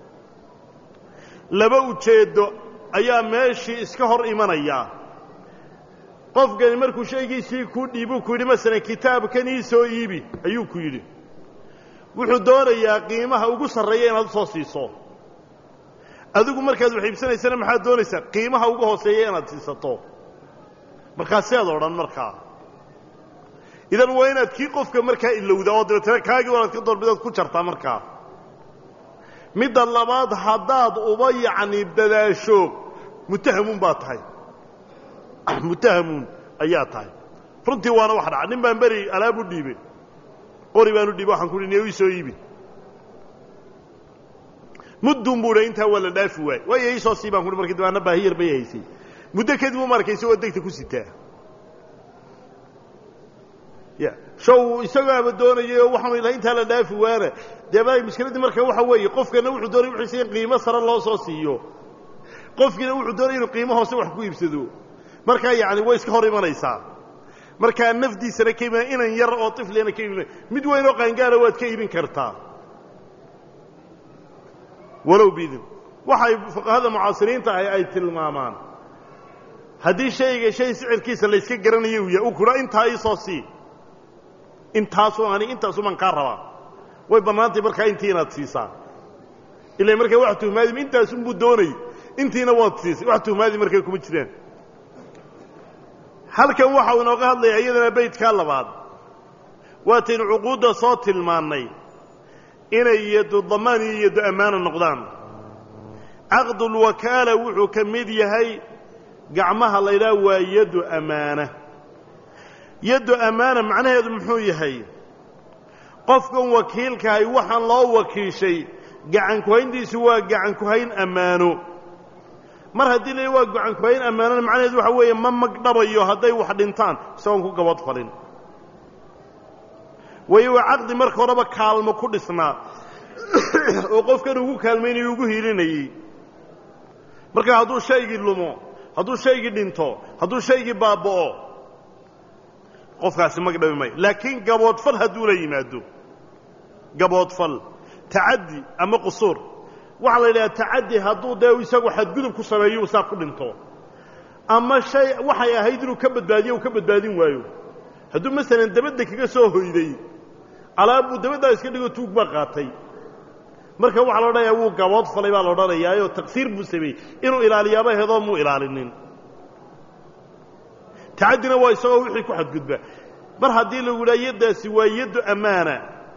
laba ujeeddo ayaa meeshii iska hor imanaya qofkani markuu shaygiisii kuu dhiibuu ku yidhi masalan kitaabkan ii soo iibi ayuu ku yidhi wuxuu doonayaa qiimaha ugu sarreeya inaad usoo siiso adigu markaad wax iibsanaysana maxaad doonaysaa qiimaha ugu hooseeya inaad siisato markaasead odhan markaa idan waa inaad kii qofka markaa ilowdaa oo dabeetana kaagii wanaad ka doorbidaad ku jartaa markaa midda labaad haddaad uba yacni dadaasho mutahamuun baa tahay mutahamuun ayaa tahay runtii waana wax dhaca nin baan beri alaab u dhiibay qori baan u dhiibay waxaan ku uhi niyo ii soo iibi muddun buu intaa waa la dhaafi waay waayo iisoo sii baan kuhi markii dabaana baahi yar bay haysay muddo kadib u markay isagoo degta ku sitaa ya show isagoo aba doonayay oo waxaanu ilahay intaa la dhaafi waana dee ba mushkiladdii marka waxa weeye qofkana wuxuu doonay wixiisa in qiimo sare loo soo siiyo qofkiina wuxuu doonay inuu qiimo hoose wax ku iibsado markaa yacni way iska hor imanaysaa markaa nafdiisana ka iman inan yar oo tiflina ka iibin mid weyn oo qaangaara waad ka iibin kartaa walow bidin waxay fuqahada mucaasiriinta ahi ay tilmaamaan haddii shayga shay sicirkiisa layska garanayo uu yahay u kudha intaa iisoo sii intaasoo ani intaasumaan kaa rabaa way bannaantay markaa intii inaad siisaa ila markaa wax tuhmaadim intaasunbuu doonay intiina waad siisay wax tuhmaadi markaa kuma jiraan halkan waxau inooga hadlayaa iyadana baydkaa labaad waataynu cuquudda soo tilmaannay inay yado damaan iyo yado ammaana noqdaan caqdulwakaala wuxuu ka mid yahay gacmaha la ydhaha waa yaddu ammaana yaddu ammaana macnaheedu muxuu yahay qofkan wakiilkahay waxaan loo wakiishay gacankuhayntiisu waa gacankuhayn ammaano mar haddii la waa gacankuhayn ammaanona macnaheedu waxa weeye ma magdhabayo hadday wax dhintaan isagoon ku gabad falin waayo waa caqdi marka horeba kaalmo ku dhisnaa oo qofkan ugu kaalmaynayo ugu hiilinayey marka hadduu shaygii lumo hadduu shaygii dhinto hadduu shaygii baaba'o qofkaasi magdhabi mayo laakiin gaboodfal hadduu la yimaado gaboodfal tacaddi ama qusuur waxaa la yidhaha tacaddi hadduu dee isagu xadgudub ku sameeyo saa ku dhinto ama shay waxay ahayd inuu ka badbaadiyo uu ka badbaadin waayo hadduu masalan dabadda kaga soo hoyday alaabbuu dabaddaa iska dhigo tuug baa qaatay marka waxaa la odhanayaa wuu gabood falay baa la odhanayaayoo taqsiir buu sameeyey inuu ilaaliyaaba hedoo muu ilaalinin tacaddina waa isagoo wixii ku xadgudba mar haddii lagu yidhaha yaddaasi waa yaddu ammaana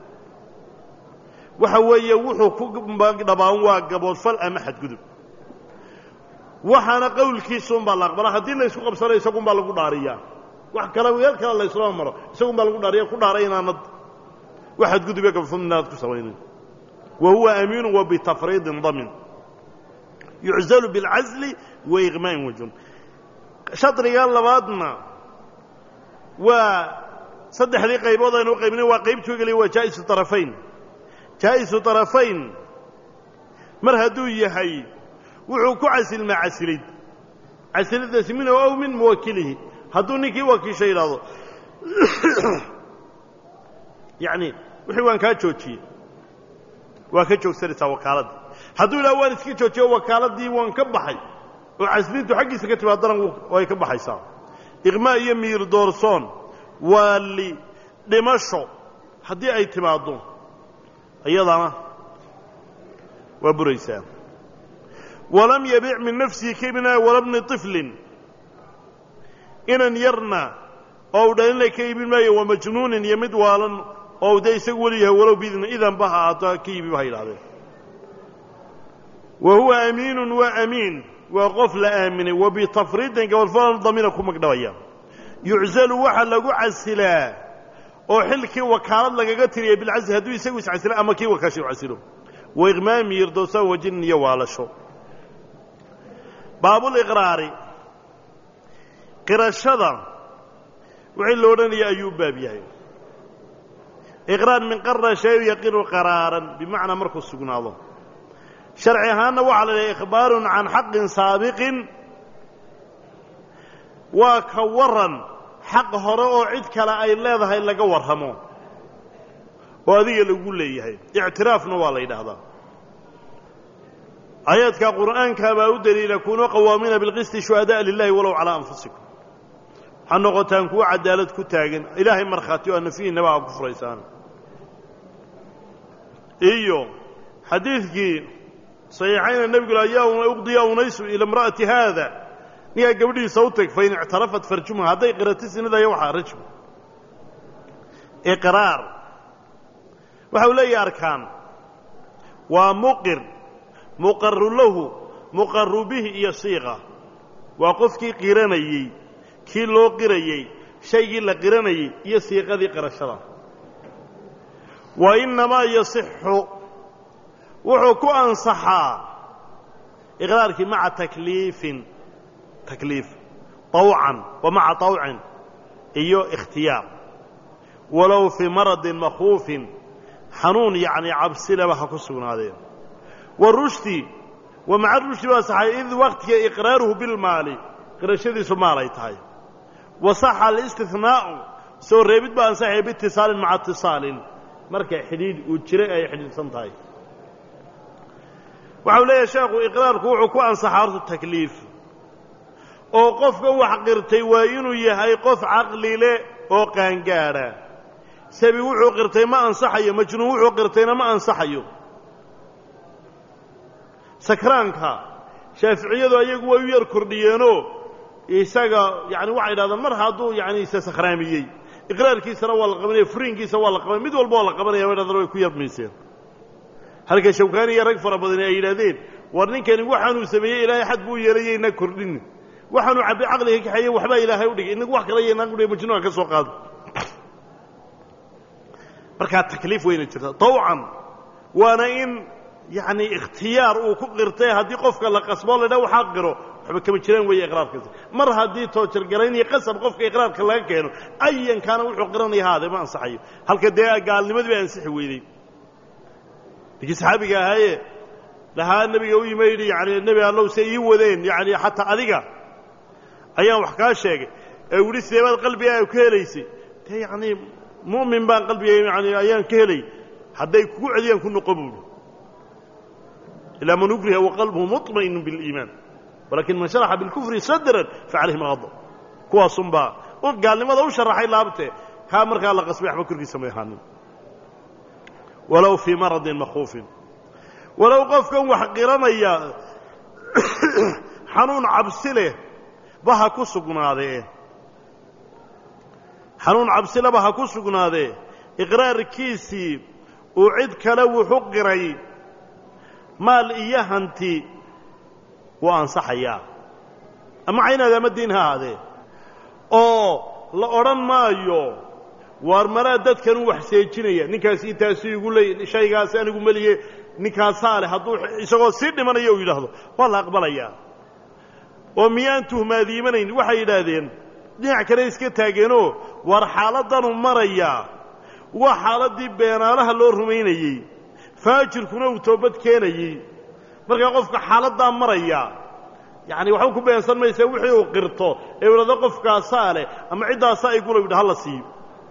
waxa weeye wuxuu ku dhabaan waa gaboodfal ama xadgudub waxaana qowlkiisuunbaa la aqbala haddii la ysku qabsanayo isagunbaa lagu dhaariyaa wax kale weel kale la yslama maro isagunbaa lagu dhaariya ku dhaaray inaanad wax xadgudub iyo gaboodfal inaanad ku samaynin wa huwa amiinu wa bitafriidin damin yuczalu biاlcazli wa iqmaa'in wajun shadriga labaadna waa saddexdii qaybood aynu qaybnay waa qaybtuu geliya waa jaa'isu طarafayn jaa'isu طarafayn mar hadduu yahay wuxuu ku casilmaa casilid casiliddaasi minhu aw min muwakilihi hadduu ninkii wakiisha yidhaahdo yacni wixii waan kaa joojiyey waa ka joogsanaysaa wakaaladda hadduu yidhahdo waan iska joojiyo wakaaladii waan ka baxay oo caslintu xaggiisa ka timaadana way ka baxaysaa iqmaa iyo miir doorsoon waali dhimasho haddii ay timaaddo iyadana waa buraysaa walam yabic min nafsihi kaibna wala bni طiflin inan yarna oo u dhalinla ka iibin maayo wa majnuunin iyo mid waalan oo dee isagu weli yahay walow bidn idan ba ha ahaato ka iibiba ha yidhahdeen wa huwa amiinun waa amiin waa qof la aaminay wa bitafriidin gabalfal damina ku magdhabaya yuczalu waxaa lagu casilaa oo xilkii wakaalad lagaga tiriya bilcasli hadduu isagu iscasilo ama kii wakaasha u casilo wa iqmaami yirdoosan wajinin iyo waalasho baabuliqraari qirashada wixii lo odhanaya ayuu baab yahay iqraar min qara shay yaqiru qaraaran bimacnaa markuu sugnaado sharci ahaanna waxaa la idhaha ikhbaarun can xaqin saabiqin waa ka waran xaq hore oo cid kale ay leedahay laga warramo oo adiga lagu leeyahay ictiraafna waa la yidhaahdaa aayaadka qur'aanka baa u daliila kunuu qawaamiina bilqisti shuhada'a lilahi walow calaa anfusikum waxaa noqotaan kuwo cadaalad ku taagan ilaahay markhaati o nafihiinaba aa ku furaysaan iyo xadiidkii saxiixayna nebigu yaa uqdiya unaysu ila imra'ati haada ninkaa gabadhiisa u tag fain ictarafat farjumha hadday qirati sinidaya waxaa rajmu iqraar waxa uu leeyahay arkaan waa muqir muqaru lahu muqaru bihi iyo siiqa waa qofkii qiranayey kii loo qirayey shaygii la qiranayey iyo siiqadii qirashada wa innamaa yasixu wuxuu ku ansaxaa iqraarkii maca takliifin takliif طawcan wa maca طawcin iyo ikhtiyaar walow fii maradin makhuufin xanuun yacni cabsilaba ha ku sugnaadeen wa rushdi wa maca rushdi baa saxay id waktiga iqraaruhu bilmaali qirashadiisu maal ay tahay wa saxa alistihnaa'u soo reebid baa ansaxaya biitisaalin maca itisaalin marka xidhiidh uu jiray ay xidhiidhsan tahay waxau leeyahay sheekhu iqraarku wuxuu ku ansaxaa horta takliif oo qofka wax qirtay waa inuu yahay qof caqlile oo qaangaadha sabi wuxuu qirtay ma ansaxayo majnuun wuxuu qirtayna ma ansaxayo sakraanka shaaficiyadu ayagu way u yar kordhiyeenoo isaga yani waxay idhahdaan mar hadduu yani isa sakhraamiyey iqraarkiisana waa la qabanaya furiinkiisa waa la qabanaya mid walba waa la qabanaya bay dhahdaan way ku yarmayseen halka shawkaani iyo rag fara badani ay yidhahdeen war ninkani waxaanuu sameeyey ilaahay xad buu yeelaya inaa kordhin waxaanuu cabbi caqliga kaxeeye waxbaa ilaahay u dhigay inagu wax kala yanaan udhigay majnuunka ka soo qaado markaa takliif weyna jirta tawcan waana in yacni ikhtiyaar uu ku qirtay haddii qofka la qasboo la dha waxaa qiro waxba kama jiraan weeye iqraarkaasi mar haddii toojargarayn iyo qasab qofka iqraarka laga keeno ayankaana wuxuu qiranaya haade ma ansaxayo halka dee gaalnimadii bay ansixi weydey ninkii saxaabiga ahaaye lahaa nebiga u yima yidhi yani nebi allow se ii wadeen yani xataa adiga ayaan wax kaa sheegay ee wili sideebaad qalbigaaga ku helaysay dee yacni mu'min baan qalbiga yani ayaan ka helay hadday kugu celiyaan ku noqo buuhi ilaa man ukriha waqalbuhu muطma'inu biاliimaan walakin man sharaxa bilkufri sadran facalayhim qadab kuwaasunbaa gaalnimada u sharaxay laabte kaa markaa la qasbay waxba korkiisa may ahaanin walow fii maradin makhuufin walow qofkan wax qiranaya xanuun cabsi leh ba ha ku sugnaadee xanuun cabsileba ha ku sugnaadee iqraarkiisii uu cid kale wuxu qiray maal iyo hanti wuu ansaxayaa ama caynaada ama diin ha ahaadee oo la odhan maayo waar maraa dadkan u wax seejinaya ninkaas intaasi igu leey shaygaasi anigu meliye ninkaasaa leh hadduu isagoo sii dhimanayo uu yidhaahdo waa la aqbalayaa oo miyaan tuhmaadiimanayn waxay yidhaahdeen dhinac kale iska taageenoo waar xaaladdanu marayaa waa xaaladdii beenaalaha loo rumaynayey faajirkuna uu toobad keenayey markaa qofka xaaladdaa maraya yacani waxba ku beensan maysa wixii uu qirto ee u idhahdo qofkaasaa leh ama ciddaasaa igula yidha ha la siiyo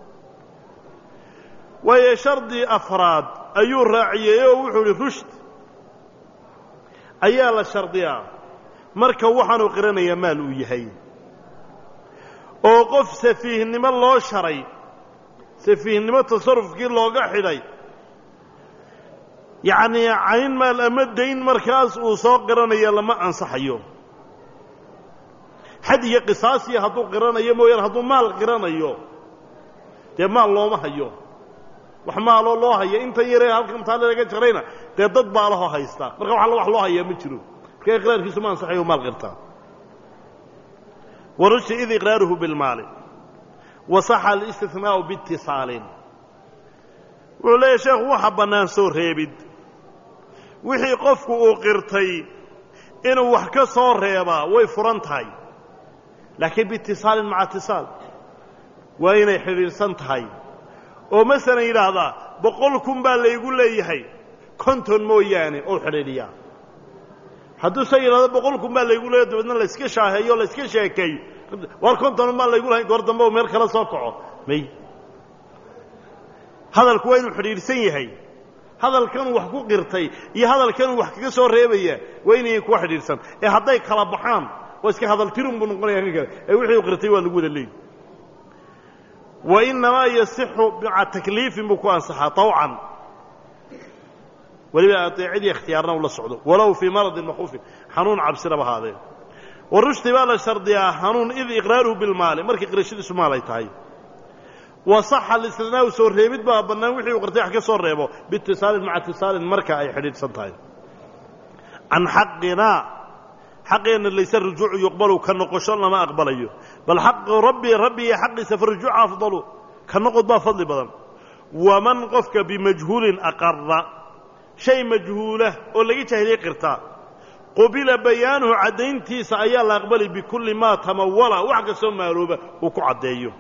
waayo shardi afraad ayuu raaciyey oo wuxuu idhi rushd ayaa la shardiyaa marka waxaanuu qiranayaa maal uu yahay oo qof safiihnimo loo sharay safiihnimo tasarufkii looga xidhay yacnii cayn maal ama dayn markaas uu soo qiranaya lama ansaxayo xad iyo qisaasiya hadduu qiranayo mooyaane hadduu maal qiranayo dee maal looma hayo wax maaloo loo haya intan yaree halkan taale laga jarayna dee dad baa lahoo haysta marka wax wax loo hayaa ma jiro marka iqraarkiisu ma ansaxayo maal qirtaa warushdi id iqraaruhu bilmaali wa saxa alistihnaa'u biitisaalin wuxuu leeyahy sheekhu waxa bannaan soo reebid wixii qofku uu qirtay inuu wax ka soo reebaa way furan tahay laakiin biitisaalin maca itisaal waa inay xidhiidhsan tahay oo masalan yidhaahdaa boqol kun baa laygu leeyahay konton mooyaane oo xidhiidhiyaa hadduu se yidhahdo boqol kun baa laygu leeyahy dabeedna layska shaaheeyo layska sheekeeyo war konton maa laygu lahayn goor dambe oo meel kala soo kaco may hadalku waa inuu xidhiidhsan yahay hadalkanuu wax ku qirtay iyo hadalkanuu wax kaga soo reebaya waa inayan kuwa xidhiidhsan ee hadday kala baxaan waa iska hadaltirun buu noqonaya kan kale ee wixii u qirtay waa lagu wada leeyi wa innamaa yasixu maca takliifin buu ku ansaxaa طawcan weliba adeecadii ikhtiyaarna ula socdo walow fii maradin makhuufin xanuun cabsinaba ahaadee warushdi baa la shardiyaa xanuun id iqraaruhu bilmaali markii qirashadiisu maal ay tahay wa saxa alistinaau soo reebid baa bannaan wixii uu qirtay wax ka soo reebo biitisaalin maca itisaalin marka ay xidhiidhsan tahay can xaqinaa xaqeenna layse rujuucu yuqbalu ka noqosho lama aqbalayo bal xaqu rabbi rabbi iyo xaqiisa farujuuca afdalu ka noqod baa fadli badan waman qofka bimajhuulin aqara shay majhuula oo laga jaahiliyey qirtaa qubila bayaanuhu caddayntiisa ayaa la aqbali bikulli maa tamawala wax kastoo maalooba uu ku caddeeyo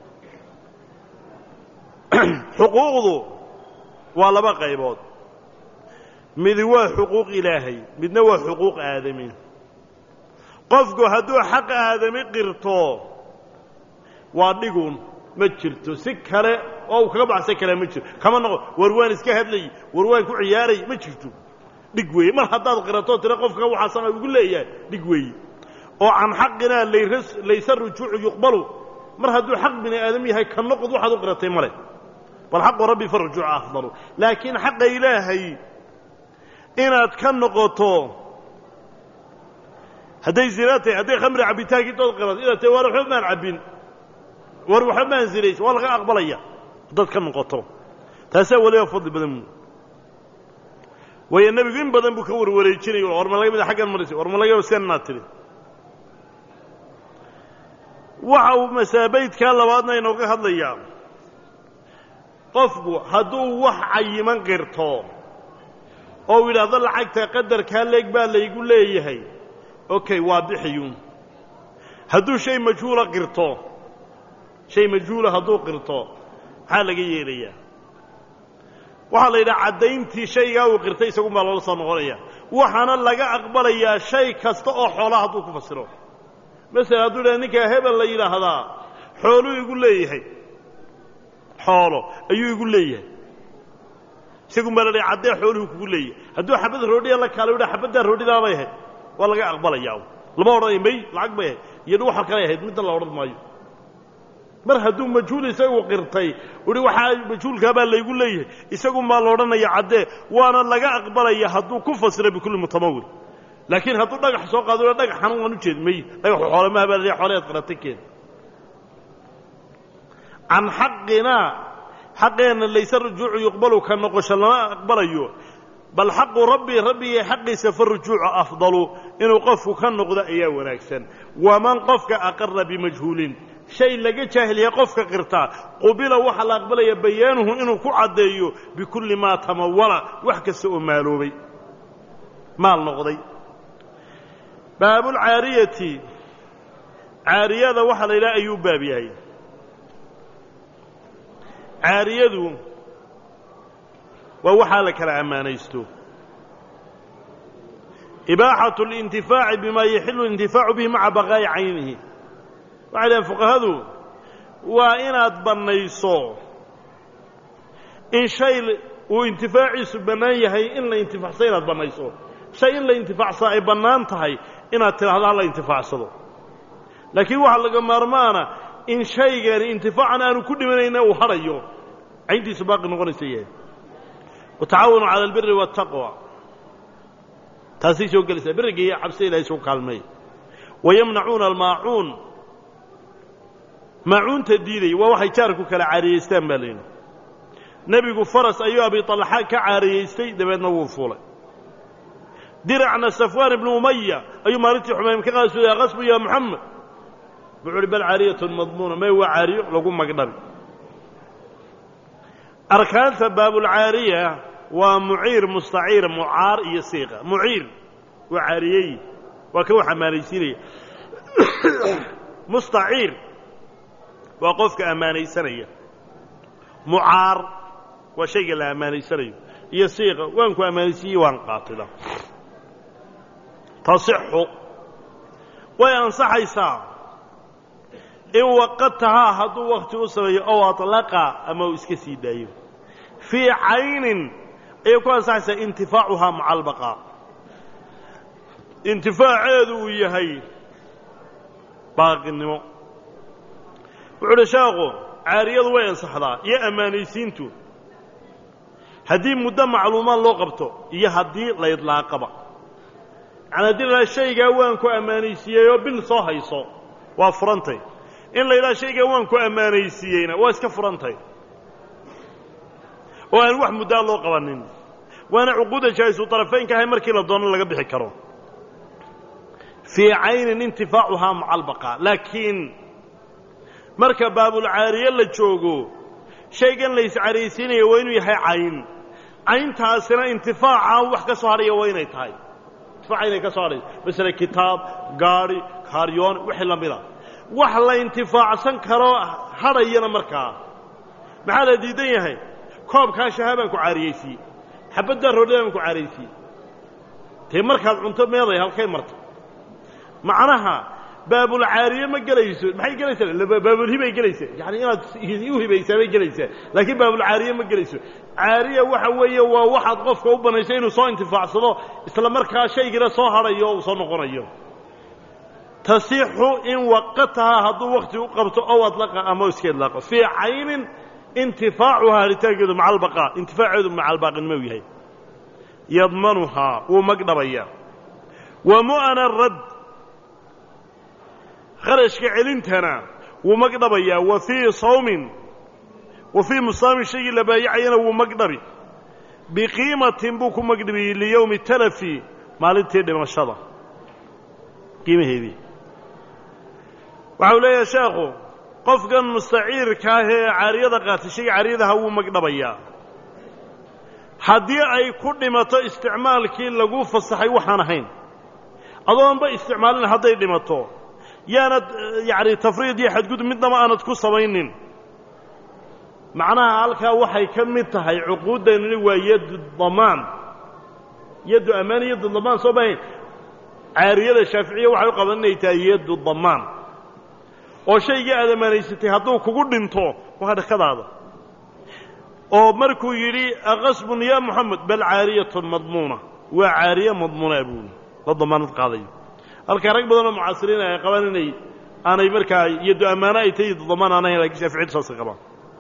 xuquuqdu waa laba qaybood midi waa xuquuq ilaahay midna waa xuquuq aadami qofku hadduu xaq aadami qirto waa dhiguun ma jirto si kale oo uu kaga baxsan karaa ma jirto kama noqo war waan iska hadlayy war waan ku ciyaaray ma jirto dhig weeye mar haddaad qirato tira qofka waxaa sama ugu leeyahay dhig weeye oo can xaqinaa laysa rujuucu yuqbalu mar hadduu xaq bini aadam yahay ka noqod waxaad u qiratay male bal xaqu rabbi fa rujuuca afdalu laakiin xaqa ilaahay inaad ka noqoto hadday zinaa tahay hadday khamri cabbitaankii dood qirato inaad tahay waar waxba maan cabbin war waxba maan zinays waa laga aqbalaya haddaad ka noqoto taasaa weliba fadli badan waayo nebigu in badan buu ka warwareejinay war ma laga mida xaggan marisay war ma laga sianaad tidhi waxa uu masaabaydkaa labaadna inooga hadlayaa qofku hadduu wax cayiman qirto oo u yidhaahdo lacagta qadarkaa leeg baa laygu leeyahay okay waa bixiyuun hadduu shay majhuula qirto shay majhuula hadduu qirto maxaa laga yeelayaa waxaa la yidhaha caddayntii shaygaa uu qirtay isagun baa loola soo noqonaya waxaana laga aqbalayaa shay kasta oo xoolaa hadduu ku fasiro masalan hadduu yidhahda ninkaa hebel la yidhaahdaa xooluu igu leeyahay xoolo ayuu igu leeyahay isagun baa la dhahay caddee xooluhu kugu leeyahay hadduu xabad roodhiya la kaala yidhaha xabaddaa roodhidaa bay ahayd waa laga aqbalayaa lama odhanaya may lacag bay ahayd iyadu waxal kalay ahayd middan la odhan maayo mar hadduu majhuul isagu qirtay uhi waxaa majhuulkaa baa laygu leeyahay isagun baa la odhanaya caddee waana laga aqbalaya hadduu ku fasira bikulli mutamawil laakiin hadduu dhagax soo qaado dhagax xanuun waan u jeed may dhagaxu xoolemaha baa la xoolaheed qiratay keen can xaqinaa xaqeenna layse rujuucu yuqbalu ka noqosho lama aqbalayo bal xaqu rabbi rabbigay xaqiisa fa rujuucu afdalu inuu qofku ka noqdo ayaa wanaagsan waman qofka aqara bimajhuulin shay laga jaahiliya qofka qirtaa qubila waxaa la aqbalaya bayaanuhu inuu ku caddeeyo bikulli maa tamawala wax kasta oo maaloobay maal noqday baabulcaariyati caariyada waxaa la yidhaha ayuu baab yahay caariyadu waa waxaa la kala ammaanaysto ibaaxatu اlintifaaci bima yaxilu اlintifaacu bihi maca baqaa'i caynihi waxay dhahen fuqahadu waa inaad bannayso in shay uu intifaaciisu bannaan yahay in la intifacsado inaad bannayso shay in la intifaacsado ay bannaan tahay inaad tidhahdo ha la intifaacsado laakiin waxaa laga maarmaana in shaygani intifaacan aanu ku dhimanayna uu hadhayo cayntiisu baaqi noqonaysa yahay watacaawanu cala albiri waataqwa taasay soo gelaysaa biriga iyo cabsida ilahay soo kaalmeey wayamnacuuna almaacuun maacuunta diidaya waa waxay jaarku kala caariyaystaan baa layidhi nebigu faras ayuu abi talxa ka caariyaystay dabeedna wuu fuulay diracna safwaan ibnu umaya ayuu maalintii xumaym ka qaasuya qasbu ya moxamed wuxuu uhi bal caariyatun madmuuna may waa caariyo lagu magdhabi arkaanta baabulcaariya waa muciir mustaciir mucaar iyo siiqa muciir waa caariyey waa ka wax ammaanaysiinaya mustaciir waa qofka ammaanaysanaya mucaar waa shayga la ammaanaysanayo iyo siiqa waan ku ammaanaysiiyey waan qaatida tasixu way ansaxaysaa in waqatahaa hadduu wakti u sameeyo ow atlaqa ama uu iska sii daayo fii caynin ayay ku ansaxaysaa intifaacuhaa maca albaqaa intifaaceedu uu yahay baaqinimo wuxuu uhi sheekhu caariyadu way ansaxdaa iyo ammaanaysiintu haddii muddo macluumaad loo qabto iyo haddii la idlaaqaba yani haddii la idhaha shaygaa waan ku ammaanaysiiyeyoo bil soo hayso waa furantay in la yidhaha shaygaa waan ku ammaanaysiiyeyna waa iska furantay oo aan wax muddaa loo qabanin waana cuquuda jaa'isu طarafaynka ahay markii la doono laga bixi karo fii caynin intifaacuhaa maca albaqaa laakiin marka baabulcaariye la joogo shaygan la iscaraysiinaya waa inuu yahay cayn cayntaasina intifaaca wax ka soo hadhaya waa inay tahay intifaaca inay ka soo hadhayso masele kitaab gaadhi kaaryoon wixii la mida wax la intifaacsan karo hadhayana markaa maxaa la diidan yahay koobkaa shaha baan ku caariyeysiye xabaddaa roodhada baan ku caariyeysiye dee markaad cunto meeday halkay marta macnaha baabulcaariye ma gelayso maxay gelaysaa baabulhibay gelaysaa yani inaad u hibaysaa bay gelaysaa laakiin baabulcaariye ma gelayso caariya waxa weeye waa waxaad qofka u banayso inuu soo intifaacsado isla markaa shaygina soo hadhayo o uu soo noqonayo tasixu in waqatahaa hadduu wakti u qabto ow adlaqa ama iska idlaaqo fii caynin intifaacuhaa haritaankeedu maca albaqaa intifaaceedu maca albaaqinimo u yahay yadmanuhaa wuu magdhabayaa wa mu'ana rad kharashka celintana wuu magdhabayaa wa fii sawmin wa fii musaamin shaygii la baayacayana wuu magdhabi biqiimatin buu ku magdhabi liyowmi talafi maalintii dhimashada qiimaheedii waxa uu leeyahay sheekhu qofkan mustaciirka ah ee caariyada qaatay shayga caariyadaha wuu magdhabayaa haddii ay ku dhimato isticmaalkii lagu fasaxay waxaan ahayn adoonba isticmaalin hadday dhimato yaanad yacni tafriid iyo xadgudub midnaba aanad ku samaynin macnaha halkaa waxay ka mid tahay cuquuddani waa yaddu damaan yaddu ammaan yaddu damaan soo bahayn caariyada shaaficiya waxay u qaban inay tahay yaddu damaan oo shaygii aad ammaanaysatay hadduu kugu dhinto waa dhakadaada oo markuu yidhi aqasbun ya moxamed bal caariyatun madmuuna waa caariye madmuuna buuli la damaanad qaadayo halkaa rag badanoo mucaasiriin ay qabaan inay aanay markaa yaddu ammaano ay tahay yaddu damaan aan ahayn lakin shaaficiyadu saasay qabaan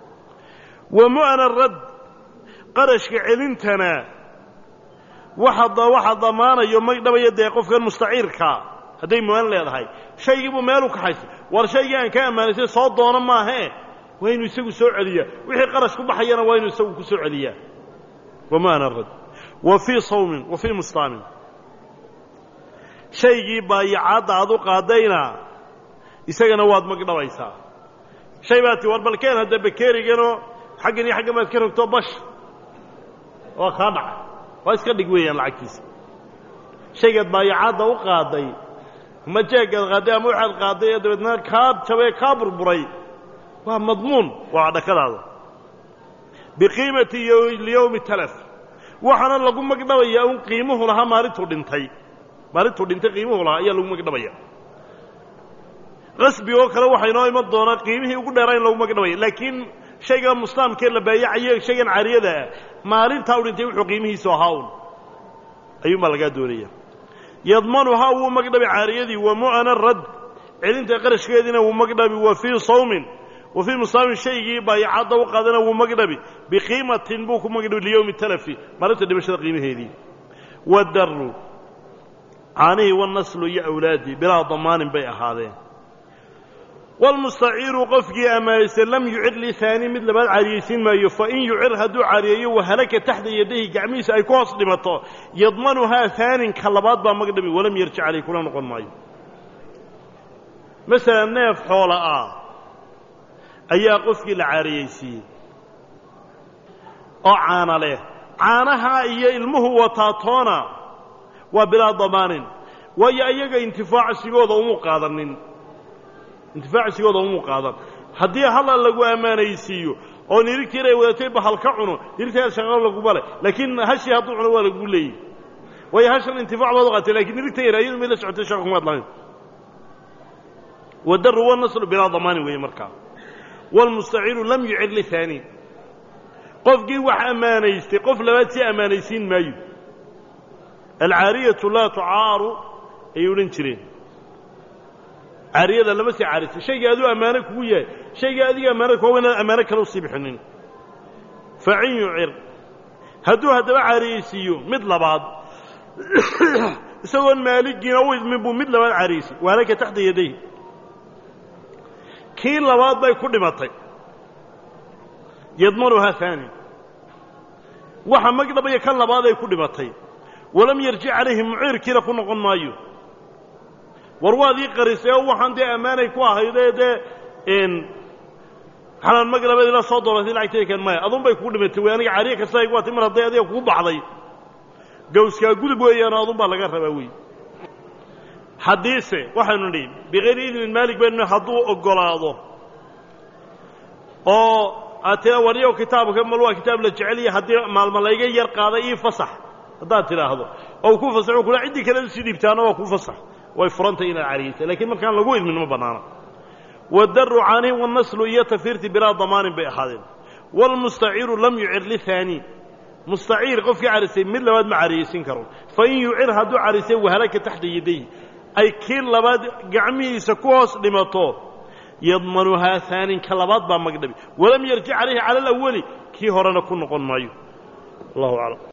wa mu'ana rad qarashka celintana waxa waxa damaanayo magdhabaya dee qofkan mustaciirkaa hadday mu'aan leedahay shaygiibuu meel u kaxaysay war shaygii aan ka ammaanaysay soo doono maahee waa inuu isagu soo celiyaa wixii qarash ku baxayana waa inuu isagu ku soo celiyaa wa mu'ana rad wa fii sawmin wa fii mustaamin shaygii baayacaadda aad u qaadayna isagana waad magdhabaysaa shay baa ti war balkeen hadda bakeeriganoo xaggan iyo xaggan baad ka rogto bash waa kaa dhaca waa iska dhig weeyaan lacagtiisa shaygaad baayacaadda u qaaday ama jeeggaad qaadday ama waxaad qaadday ee dabeedna kaa jabee kaa burburay waa madmuun waa dhakadaada biqiimati liyowmi talaf waxaana lagu magdhabayaa un qiimuhu lahaa maalintuu dhintay maalintuu dhintay qiimuhu lahaa ayaa lagu magdhabaya qasbi oo kale waxaa inoo iman doonaa qiimihii ugu dheeraa in lagu magdhabaya laakiin shayga muslaamkee la baayacayo shaygan caariyada ah maalintaa u dhintay wuxuu qiimihiisu ahaa un ayuunbaa lagaa doonaya yadmanuhaa wuu magdhabi caariyadii wa mu'ana rad celinta qarashkeediina wuu magdhabi wa fii sawmin wa fii musaamin shaygii baayacadda u qaadana wuu magdhabi biqiimatin buu ku magdhabi liyowmi talafi maalinta dhimashada qiimaheedii wadaru caanihii wanaslu iyo awlaadii bilaa damaanin bay ahaadeen walmustaciiru qofkii ammaanaystay lam yucir lihaani mid labaad caariyeysiin maayo fain yucir hadduu caariyeeyo wahalaka taxta yadayhi gacmihiisa ay ku hoos dhimato yadmanuhaa haanin ka labaad baa magdhabi walam yarjic caleyh kula noqon maayo masalan neef xoola ah ayaa qofkii la caariyeysiiyey oo caana leh caanaha iyo ilmuhu wataa toona waa bilaa damaanin waayo iyaga intifaacsigooda umu qaadanin intifaacsigooda umuu qaadan haddii hala lagu ammaanaysiiyo oo nirigtii inay wadatay bahal ka cuno nirigtaa shaqo laguma leh laakiin hashii hadduu cuno waa lagu leeyey waayo hashan intifaac baad u qaatay lakin nirigta yar ayadu may la socotay shaqa kumaad lahayn wadaru wanaslu bilaa damaanin weeye markaa waalmustaciiru lam yucir lihaani qofkii wax ammaanaystay qof labaad si ammaanaysiin maayo alcaariyatu laa tucaaru ayay odhan jireen caariyada lama sii caarisa shaygii aduu ammaano kugu yahay shaygii adiga ammaanada kuwa inaad ammaano kale usii bixinin facin yucir hadduu haddaba caariyeysiiyo mid labaad isagoon maaligiina u idmin buu mid labaad caariyeysiy waalaka taxta yadayhi kii labaad bay ku dhimatay yadmanuhaa haani waxa magdhabaya kan labaad ay ku dhimatay walam yarjic calayhi muciirkiina ku noqon maayo war waad ii qarisay oo waxaan dee ammaanay ku ahaydee dee xanaan mag labadii la soo dooratay lacagteeda keen maya adun bay kugu dhimatay wey aniga cariya kasta igu watay mar hadday adiga kugu baxday gawskaa gudub weeyaano adun baa laga rabaa wey haddiise waxaynu nihi bikayri idnin maalik baynu hadduu oggolaado oo aad tira waniyow kitaabka mal waa kitaab la jeceliya haddii maalma layga yar qaaday ii fasax haddaad tidhaahdo oo ku fasaxo kula ciddii kale usii dhiibtaana waa ku fasax way furantay inaad cariyaysa lakiin markaan lagu idmin ma bannaana wadaru caanihi wanaslu iyo tafiirti bilaa damaanin bay ahaadeen waalmustaciiru lam yucir lihaani mustaciir qofkii carisay mid labaad ma cariyaysin karo fain yucir hadduu carisay wahalaka taxta yadayhi ay kii labaad gacmihiisa ku hoos dhimato yadmanuhaa haanin ka labaad baa magdhabi walam yarjic calayhi cala alawali kii horena ku noqon maayo allahu aclam